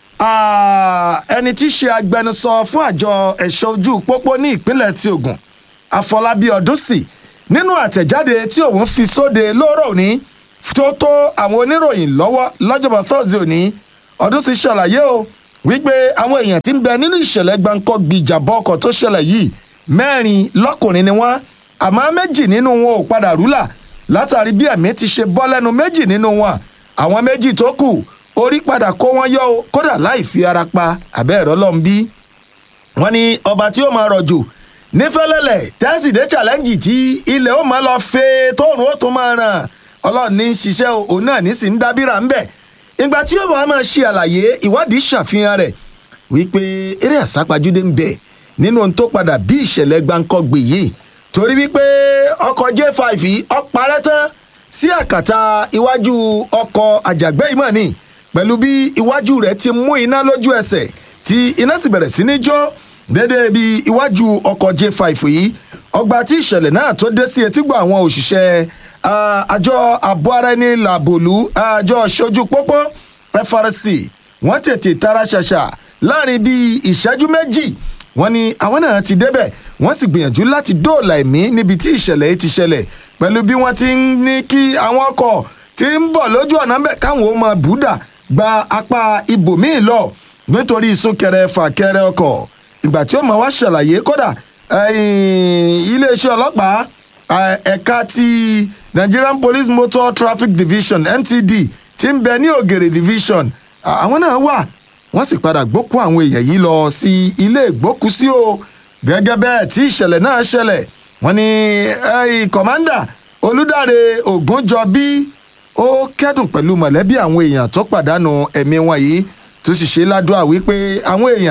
ẹni tí í ṣe agbẹnusọ fún àjọ ẹ̀ṣọ́ ojú pópó ní ìpínlẹ̀ ti ogun àfọlábí ọdúnsì nínú àtẹ̀jáde tí òun fi sóde lóòrọ̀ òní tó tó àwọn oníròyìn lọ́wọ́ lọ́jọ́bọ̀ thursday òní ọdúnsì ṣàlàyé o wípé àwọn èèyàn tí ń bẹ nínú ìṣẹ̀lẹ̀ gbáǹkọ́ gbìjàbọ̀ ọkọ̀ tó ṣẹlẹ̀ yìí mẹ́rin lọ́kùnrin ni wọ́n àmọ́ méjì nínú wọn ò padà rúlà látàrí bí ẹ̀mí ti ṣe bọ́ lẹ́nu méjì nínú wọn àwọn méjì tó kù orí padà kó wọn yọ o kódà láì fi ara pa àbẹ́ ẹ̀rọ lọ́n bí. wọ́n ní ọba tí ó máa rọ̀jò nífẹ̀lẹ́lẹ̀ tẹ́sídẹ̀ challenge tí ilẹ̀ ó máa lọ fẹ́ tóòrùn ó tún máa ràn ọlọ́run ní ṣiṣẹ́ òun náà ní sì ń dábìrà ńbẹ̀. ìgbà tí ó máa máa ṣe àlàyé ìwádìí ṣàfihàn rẹ̀ wípé eré àsápajúdé ń bẹ nínú ohun tó padà bí ìṣẹ̀lẹ̀ gbáǹkọ́gbè yìí torí wípé ọkọ̀ j5 yìí ó parẹ́ tán sí àkàtà iwájú ọkọ̀ àjàgbẹ́ ìmọ̀ ni pẹ̀lú bí iwájú rẹ̀ ti mú iná lójú ẹsẹ̀ tí iná sì bẹ̀rẹ̀ sí ní jó dédé bí iwájú ọkọ̀ j5 yìí ọgbà tí ìṣẹ̀lẹ̀ náà tó dé sí etígbọ̀ àwọn òṣìṣẹ́ àjọ àbọ̀ ara ẹni làbòlú àjọ ṣojú pópó frc wọ́n tètè tara ṣàṣà láàrin bíi ìṣẹ́jú méjì wọ́n ní àwọn náà ti débẹ̀ wọ́n sì gbìyànjú láti dóòlà ẹ̀mí níbi tí ìṣẹ̀lẹ̀ yìí ti ṣẹlẹ̀ pẹ̀lú bí wọ́n ti ń ní kí àwọn ọkọ̀ ti ń bọ̀ lójú ọ̀nà ńbẹ̀ káwọn ó máa bùdà gba apá ibòmíì lọ nítorí súnkẹrẹ fàkẹrẹ ọkọ̀ ìgbà tí ó máa wá ṣàlàyé kódà iléeṣẹ́ ọlọ́pàá ẹ̀ka ti nigerian police motor traffic division ntd ti ń bẹ ní ògèrè division àwọn náà wà wọ́n sì padà gbókùn àwọn èèyàn yìí lọ sí ilé ìgbókùsí o gẹ́gẹ́ bẹ́ẹ̀ tí ìṣẹ̀lẹ̀ náà ṣẹlẹ̀ wọ́n ní kọ̀mándà olùdarí ògúnjọbí ó kẹ́dùn pẹ̀lú mọ̀lẹ́bí àwọn èèyàn tó pàdánù ẹ̀mí wọn yìí tó sì ṣe ládùúgbà wípé àwọn èèyàn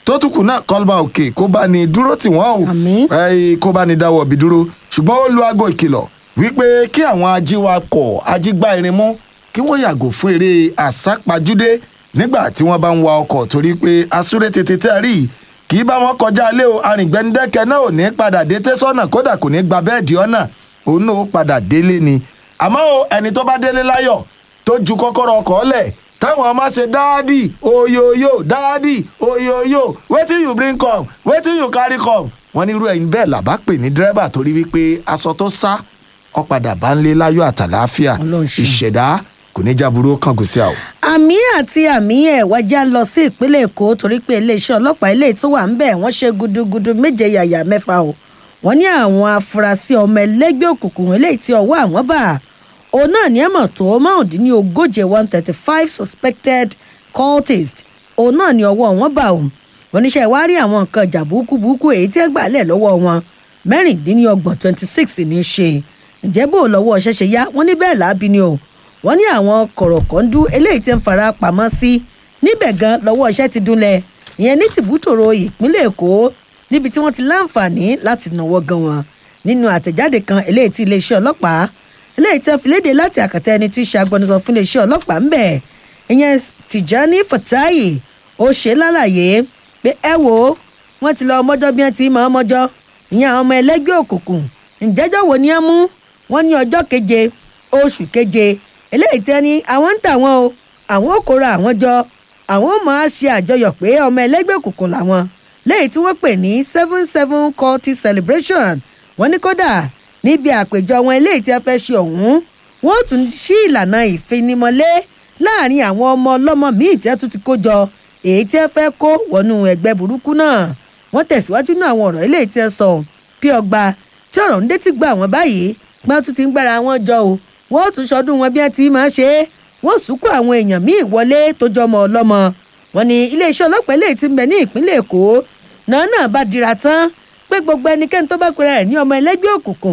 tó tún kù náà kọlba òkè kó bá ní dúró tì wọ́n o ẹ, kó bá ní dáwọ́ bí dúró ṣùgbọ́n ó lu aago ìkìlọ̀ wípé kí àwọn ajíwakọ̀ ajígbá irin mú kí wọ́n yàgò fún eré àsápajúdé nígbà tí wọ́n bá ń wa ọkọ̀ torí pé asúré tètè tẹ́ rí i kì í bá wọn kọjá lé o arìngbẹ́ndẹ́kẹ́ náà ò ní padà dé tẹ́sọ́nà kódà kò ní gba bẹ́ẹ̀dì ọ̀nà òun náà ó padà délé ni àmọ́ o ẹni tó bá délé láyọ̀ tó ju kọ́kọ́rọ́ ọkọ̀ lẹ̀ táwọn ọmọ ṣe dáàdì oyoyo dáàdì oyoyo wetin you bring come wetin you carry come wọ́n ní irú ẹ̀yin bẹ́ẹ̀ làbá pè ní dírẹ́bà torí wípé aṣọ tó sá ọ̀padà bá ń lé láyọ̀ àtàláfíà ìṣẹ̀dá kò ní jábúrú kángun sí àwọn. àmì àti àmì ẹ̀ wájà lọ sí ìpínlẹ̀ èkó torí pé iléeṣẹ́ ọlọ́pàá ilé tó wà ń bẹ̀ wọ́n ṣe gudugudu méje yàyà mẹ́fà o wọ́n ní àwọn afurasí ọmọ ẹlẹ́gbẹ́ òkùnkùn eléyìí tí ọwọ́ àwọn bá òun náà ní ẹ̀mọ̀ tó márùndínlógóje one thirty five suspected cultists òun náà ní ọwọ́ wọn bá o wọ́n níṣẹ́ wá rí àwọn nǹkan ìjà burúkú burúkú èyí tí ẹ gbà lẹ̀ lọ́wọ́ wọn mẹ́rìndínlọ́gbọ̀n twenty six ní í ṣe ǹjẹ́ bó lọ́wọ́ ṣẹ̀ṣẹ̀ yá wọ́n ní bẹ́ẹ̀ láabi ni o wọ́n ní àwọn kọ̀rọ̀kọ́ndú eléyìí tí ń fara pamọ́ sí níbẹ̀ gan lọ́wọ́ iṣẹ́ ti dúnlẹ̀ ìyẹn ní tìbútòrò ìpínlẹ̀ èkó níbi tí wọ́n ti láǹfààní láti náwó gan wọn nínú àtẹ̀jáde kan eléyìí tí iléeṣẹ́ ọlọ́pàá eléyìí tí wọ́n fi léde láti àkàtà ẹni tí í ṣe agbẹnusọ fún iléeṣẹ́ ọlọ́pàá ń bẹ̀ ìyẹn tìjání fatayi ó ṣe lálàyé pé ẹ wo wọ́n ti lọ ọmọjọ́ bí wọ́n ti mọ̀ ọmọjọ́ ìyẹn àwọn ọmọ ẹlẹ́gbẹ́ òkùnkùn ǹjẹ́jọ́ wo ni ẹ mú wọ́n ní ọjọ́ keje oṣù keje eléyìí tí ẹni àwọn ń tà wọn o àwọn ò kóra àwọn jọ àwọn ò máa ṣe àjọyọ̀ pé ọmọ ẹlẹ́gbẹ́ òkùnkùn làwọn léyìí tí wọ́n pè ní seven seven culti celebration wọ́n ní kódà níbi àpèjọ wọn eléyìí tí a fẹ́ ṣe ọ̀hún wọ́n tún ṣí ìlànà ìfinimọ̀lé láàrin àwọn ọmọ ọlọ́mọ míì tí a tún ti kó jọ èyí tí a fẹ́ kó wọnú ẹgbẹ́ burúkú náà wọ́n tẹ̀síwájú náà àwọn ọ̀rọ̀ eléyìí tí a sọ bí ọgbà tí ọ̀rọ̀ ń dé ti gbà wọ́n báyìí gbọ́n tún ti ń gbára wọn jọ o wọ́n tún ṣọdún wọn bí wọ́n ti máa ṣe é wọ́n sùkú àwọn èèyàn míì wọlé tó jọmọ ọlọ́mọ wọn ni iléeṣẹ́ ọlọ́pàá eléyìí ti ń bẹ ní ìpínlẹ̀ èkó náà náà bá dira tán pé gbogbo ẹnikẹ́ni tó bá pera rẹ̀ ní ọmọ ẹlẹ́gbẹ́ òkùnkùn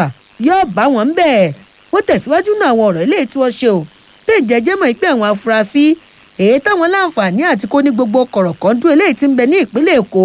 yóò bá wọn ń bẹ̀ wọ́n tẹ̀síwájú náà àwọn ọ̀rọ̀ eléyìí tí wọ́n ṣe o pé ìjẹ́jẹ́ mọ̀ pé àwọn afurasí èyí táwọn láǹfààní àti kó ní gbogbo kọ̀rọ̀kọ́ndú eléyìí ti ń bẹ ní ìpínlẹ̀ èkó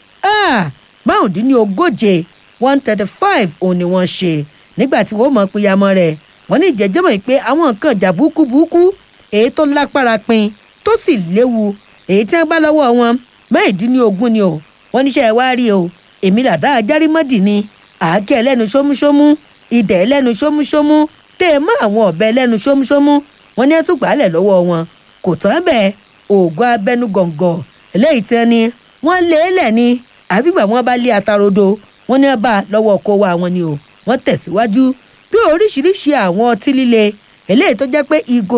márùndínlógóje one thirty five òun ni wọ́n ṣe nígbà tí wọ́n mọ̀ péyàmọ́ rẹ̀ wọ́n ní ìjẹ́jẹ́ mọ̀ pé àwọn nǹkan ìjà burúkú burúkú èyí tó lápára pin tó sì léwu èyí tí wọ́n bá lọ́wọ́ wọn mẹ́rìndínlógún ni o wọ́n níṣẹ́ wá rí o èmi làdá ajárímọ́dì ni àáké ẹlẹ́nu ṣómúṣómú ìdẹ̀ ẹlẹ́nu ṣómúṣómú tẹ́ ẹ mọ́ àwọn ọ̀bẹ ẹlẹ́nu ṣómúṣómú wọ́n ní ẹtú gbàálẹ̀ lọ́wọ́ wọn kò tán bẹ́ẹ̀ oògùn abẹ́nú gọ̀ǹgọ̀ eléyìí tí wọ́n ní wọ́n lé lẹ̀ ni àfìgbà wọn bá lé atarodo wọ́n ní bá lọ́wọ́ kó wa wọn ni o wọ́n tẹ̀síwájú bí oríṣiríṣi àwọn ọtí líle eléyìí tó jẹ́ pé ìgò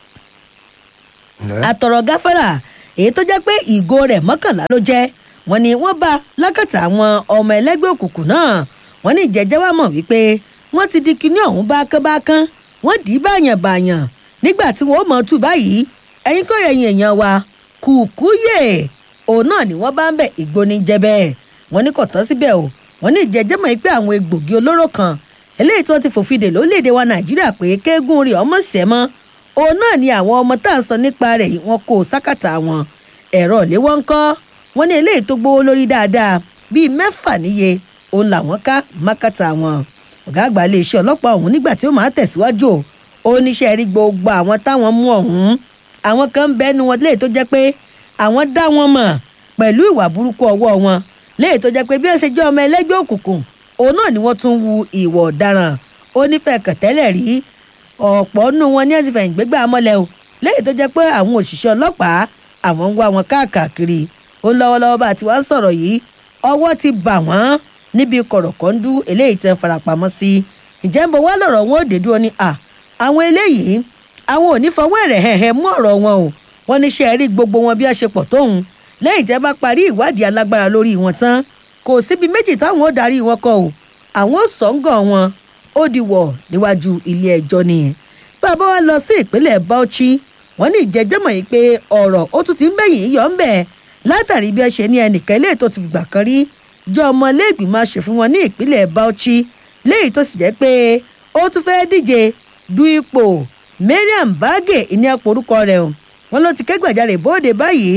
àtọ̀rọ̀ gáfárà èyí tó jẹ́ pé ìgò rẹ̀ mọ́kànlá ló jẹ́ wọ́n ní wọ́n bá lákàtà àwọn ọmọ ẹlẹ́gbẹ́ òkùnkùn náà wọ́n ní ìjẹ́jẹ́ wa mọ̀ wípé wọ́n ti di kinní ọ̀hún bákánbákán wọ́n dì í báyàn báyàn nígbà tí wọ́n mọ̀ tù báyìí ẹ̀yin kọ́ ẹ̀yin èèyàn wa kùkúyè òun náà ni wọ́n bá ń bẹ̀ ìgbóni jẹ bẹ́ẹ̀ wọ́n ní kò tán síbẹ̀ o wọ́n ní ìjẹ́jẹ́ mọ̀ pé àwọn egbògi olóró kan eléyìí tí wọ́n ti fòfin dè lórílẹ̀‐èdè wa nàìjíríà pé kéégún rí ọmọ sẹ́mọ́ òun náà ni àwọn ọmọ tá à ń sọ nípa rẹ̀ yìí wọ́n kó sákàtà wọn ẹ̀rọ ìléwọ́ ń kọ́ wọ́n ní eléyìí tó gbówó lórí dáadáa bíi mẹ́fà níye òun làwọn ká mákàtà wọn ọ̀gá àgbà iléeṣẹ́ ọlọ́pàá ọ̀hún nígbà tí ó máa tẹ̀síwájú ó níṣẹ́ rí gbogbo àwọn táwọn mú ọ̀hún àwọn kan bẹ́nu wọn léyìí tó jẹ́ pé àwọn dá wọn mọ̀ pẹ̀lú ìwà burúkú ọwọ́ wọn léyìí tó jẹ́ pé bí wọ́n ṣe jẹ́ ọmọ ẹlẹ́gbẹ́ òkùnkùn òun náà ni wọ́n tún wu ìwà ọ̀daràn ó nífẹ̀ẹ́ kẹ̀tẹ́lẹ̀ rí ọ̀pọ̀ nù wọn ní ẹ̀sìn fẹ̀yìn gbégbá amọ́lẹ̀ o léyìí tó jẹ́ pé àwọn òṣìṣẹ́ ọlọ́pàá àwọn ń wá wọn káàkiri ó ń lọ́wọ́lọ́wọ́ bá ti wá ń sọ̀rọ̀ yìí ọwọ́ ti bà wọ́n níbi kọ̀rọ̀kọ́ndú eléyìí tẹ́ farapamọ́ sí ǹjẹ́ ń bọ̀ wá lọ̀rọ̀ wọn ò dé dúró ní à àwọn eléyìí àwọn ò ní fọwọ́ ẹ̀rẹ̀ hẹ̀hẹ̀ mú ọ̀rọ̀ wọn o wọ́n ní ṣe rí gbogbo wọn bí a ṣe pọ̀ tóun lẹ́yìn tẹ́ bá parí ìwádìí alágbára lórí wọn tán kò síbi méjì táwọn ò darí wọn kọ o àwọn ò sọ́ngàn wọn ó di wọ̀ níwájú ilé ẹjọ́ nìyẹn bàbá wa lọ sí ìpínlẹ̀ bauchi wọ́n ní ìjẹ́jẹ́mọ̀ yìí pé ọ̀rọ̀ ó tún ti ń bẹ̀yìn yọ̀ ń bẹ̀ látàrí bí ẹ ṣe ní ẹnìkan ilé tó ti fìgbà kan rí jọ ọmọlẹ́gbìmọ̀ aṣòfin wọn ní ìpínlẹ̀ bauchi léyìí tó sì jẹ́ pé ó tún fẹ́ díje du ipò mariam bagé ìní ẹ̀pọ̀ orúkọ rẹ̀ o wọn ló ti kẹ́gbàjarè bóde báyìí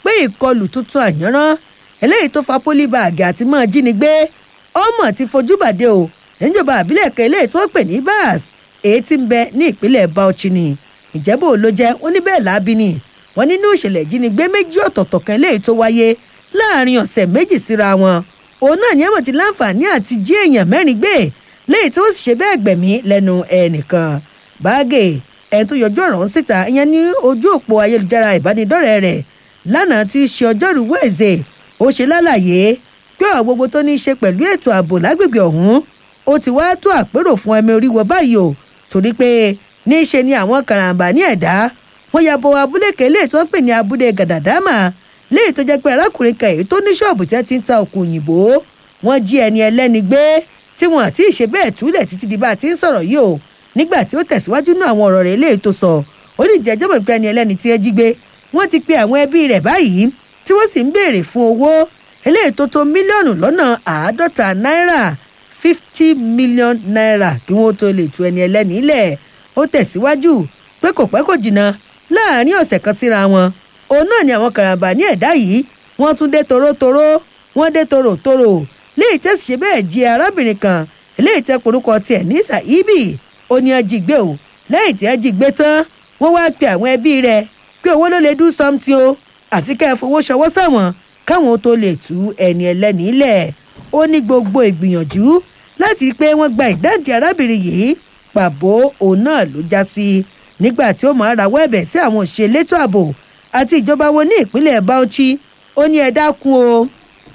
pé ìkọlù tuntun àyànrán eléyìí tó fa pólíbàgì àti mọ́ jínigbé ọmọ ti fojú bàdé o níjọba àbílẹ̀ kan eléyìí tí wọ́n pè ní bas èyí tí ń bẹ ní ìpínlẹ̀ bauchi ni ìjẹ́bù ló jẹ́ wọ́n ní bẹ́ẹ̀ láabi ni wọ́n nínú ìṣẹ̀lẹ̀ ìjínigbé méjì ọ̀tọ̀ọ̀tọ̀ kan eléyìí tó wáyé láàrin ọ̀sẹ̀ méjì síra wọn òun náà ní ẹ̀wọ̀n ti láǹfààní àti jí èèyàn mẹ́rin gbé léyìí tí wọ́n sì ṣe bẹ́ẹ̀ gbẹ̀mí lẹ́nu ẹnìkan báàgè ẹni tó yọjú ọ̀rọ̀ ń síta ìyẹn ní ojú òpó ayélujára ìbánidọ́rẹ̀ẹ́ rẹ̀ lánàá tí í ṣe ọjọ́rú wẹ̀ẹ́sẹ̀ ó ṣe lálàyé pé ọ̀rọ̀ gbogbo tó ní í ṣe pẹ̀lú ètò ààbò lágbègbè ọ̀hún ó ti wá tó àpérò fún ẹmí oríwọ báyìí o torí pé ní í ṣe ni àwọn karambà ní ẹ̀dá wọn ya bo abúlé kélé tí wọ́n pè ní abúlé gàdàdámà léyìí tó jẹ́ pé arákùnrin kan èyí tó ní ṣọ́ọ̀bù tí wọ́n ti ń ta òkú òyìnbó wọ́n jí ẹni ẹlẹ́ni gbé tí wọn àti ìṣe bẹ́ẹ̀ túlẹ̀ títí di bá a ti ń sọ̀rọ̀ yìí o nígbà tí ó tẹ̀síwájú náà àwọn ọ̀rọ̀ rẹ̀ léyìí tó sọ ó ní ìjẹ́jọ́ mọ̀ pé ẹni ẹlẹ́ni tí ẹ jí gbé wọ́n ti pe àwọn ẹbí rẹ̀ báyìí tí wọ́n sì ń béèrè fún owó eléyìí tó tó mílíọ̀nù lọ́nà àádọ́ta náírà fifty million naira kí wọ́n tó lè tu ẹni ẹlẹ́ni lẹ̀ ó tẹ̀síwájú pé kò pẹ́ kò jìnnà láàrin ọ̀sẹ̀ kan síra wọn òun náà ni àwọn karambà ní ẹ̀dá yìí wọ́n tún dé torótoró wọ́n dé tòròtòrò léyìí tẹ̀sí ṣe bẹ́ẹ̀ jí arábìnrin kan léyìí tẹ́ porúkọ tiẹ̀ ní sàíbì ó ní ọjì gbé o lẹ́yìn tí ẹ jí gbé tán wọ́n wá pe àwọn ẹbí rẹ̀ pé owó ló lè do something o àfi ká ẹ fowó ṣọwọ́ sáwọn káwọn tó lè tú ẹni ẹlẹ́ni lẹ̀ ó ní gbogbo ìgbìyànjú láti rí i pé wọ́n gba ìdáǹdè arábìnrin yìí pàbó òun náà ló já sí nígbà tí ó máa rawọ́ ẹ̀bẹ̀ sí àwọn òṣèlétò ààbò àti ìjọba wọn ní ìpínlẹ̀ bauchi ó ní ẹ dákun o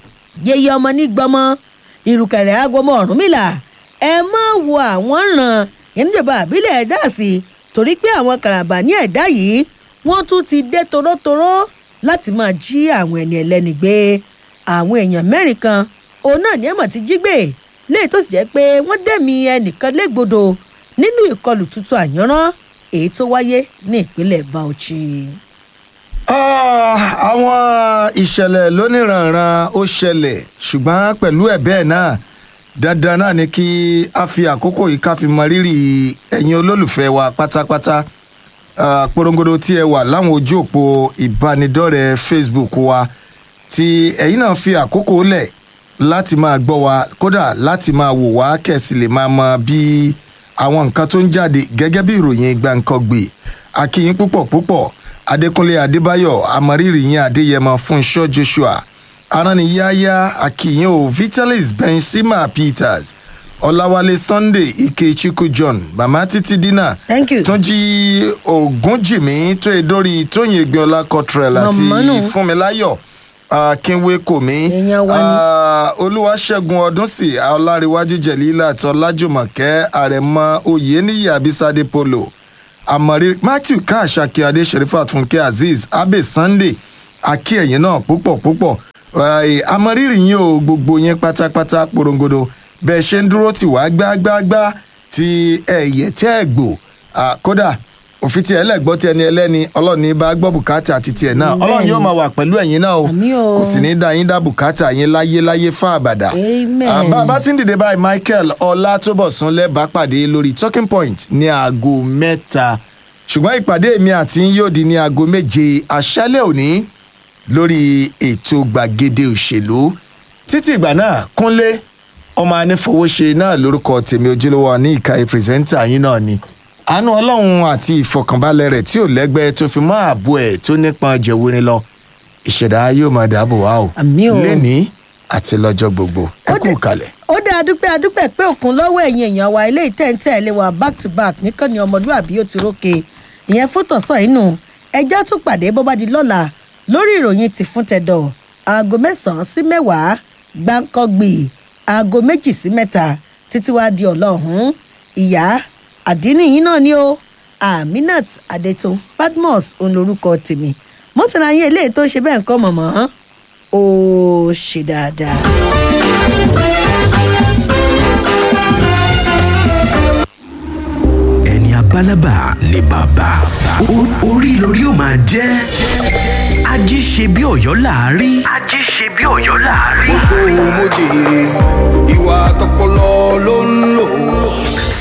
yeye ọmọ ní gbọmọ ìrùkẹ̀rẹ̀ agọmọ ọ̀rúnmìlà ẹ má wo àwọn ràn yẹn níjọba àbílẹ̀ ẹ̀dá sí torí pé àwọn kàràbà ní ẹ̀dá yìí wọ́n tún ti dé torótoró láti máa jí àwọn ẹni ẹlẹ́ni gbé àwọn èèyàn mẹ́rin kan òun náà ní ẹ̀mọ̀ ti jí gbé léyìí tó sì jẹ́ pé wọ́n dẹ̀mí ẹnìkan légbodò nínú ìkọlù tuntun àyànrán èyí tó wáyé ní ìpínlẹ̀ bauchi. Ah, àwọn ìṣẹ̀lẹ̀ lóníranran ó ṣẹlẹ̀ ṣùgbọ́n pẹ̀lú ẹ̀ bẹ́ẹ̀ náà dandan náà ni kí a fi àkókò yìí ká fi mọ rírì ẹ̀yin olólùfẹ́ wa pátápátá Ah, porongodo tí ẹ wà láwọn ojú òpó ìbánidọ́rẹ̀ẹ́ facebook wa tí ẹ̀yin náà fi àkókò lẹ̀ láti máa gbọ́ wa kódà láti máa wò wá kẹ̀sì lè máa mọ bí àwọn nǹkan tó ń jáde gẹ́gẹ́ bí ìròyìn gbàǹkangbè akíyín púpọ̀ púpọ̀ adékúnlé adébáyọ̀ amọ̀rírì yín adéyẹmọ fúnṣọ́ joshua aránniyáyá akíyín o vitalis benzema peters ọláwálé sunday ikechukwu john mama títí dínà túnjí ògúnjìmí tó e dórí tóyìn egbiola cottrell àti Màmá nù. fúnmiláyọ̀ akínwé kòmí olúwaṣẹ́gun ọdúnsì ọláríwájú jẹ̀lílà tọ́lájùmọ̀kẹ́ àrẹ̀mọ oyèníyì abisade polo àmọ̀rí matthew káàṣàkí adé sherifat fúnkẹ́ azeez abe sunday akí ẹ̀yìn náà púpọ̀ púpọ̀ Eh, àmọ̀rírì yín o gbogbo yẹn pátápátá porongodo bẹ́ẹ̀ ṣe ń dúró tì wá gbágbágbá ti ẹ̀yẹ tẹ́ ẹ̀ gbò Ah, kódà òfin tiẹ̀ lẹ́gbọ́ tí ẹni ẹlẹ́ni ọlọ́run ní bá gbọ́ bùkátà àti tiẹ̀ náà Amen. ọlọ́run yóò máa wà pẹ̀lú ẹ̀yin náà o o. kò sì ní dá yín dá bùkátà yín láyé láyé fún àbàdà Amen. Ah, bá a bá ti ń dìde báyìí michael ọlátúbọ̀sún lẹ́bàá pàdé lórí talking point ní aago mẹ́ta ṣùgbọ́n ìpàdé mi àti yín yóò di ní aago méje àṣálẹ̀ òní lórí ètò gbàgede òṣèlú títí ìgbà náà kúnlé ọmọ anífowóṣe náà lórúkọ tèmi ojúlówó ní ìka pírẹsẹ́ńtà yín náà ni àánú ọlọ́run àti ìfọkànbalẹ̀ rẹ̀ tí ò lẹ́gbẹ́ tó fi mọ́ ààbò ẹ̀ tó nípọn jẹ̀wúrin lọ ìṣẹ̀dá yóò máa dáàbò wá o o. lẹ́ni àti lọ́jọ́ gbogbo ẹ kú kalẹ̀. ó dá adúpẹ́ adúpẹ́ pé òkun lọ́wọ́ ẹ̀yìn èèyàn wa ilé ìtẹ́ǹtẹ́ ilé wa back to back nìkan ni ọmọlúwàbí ó ti rókè ìyẹn fótòsán inú ẹjọ́ tún pàdé bó bá di lọ́la lórí ìròyìn ti fún tẹ̀dọ̀ aago mẹ́sàn-án sí mẹ́wàá gbáǹkọ́gbì aago méjì sí mẹ́ta títí wá di ọlọ́hún ìyá àdínníyìn náà ni ó aminat adeto badmus òun lorúkọ tèmi mọ́tàlá yín eléyìí tó ṣe bẹ́ẹ̀ ń kọ́ mọ̀mọ́ ó ṣe dáadáa. ẹni abálábà ni bàbá O- orí lórí ó máa jẹ́ ají ṣe bí ọ̀yọ́ láàárí. ají ṣe bí ọ̀yọ́ láàárí. mo sọ mo jèrè ìwà tọpọlọ ló ń lò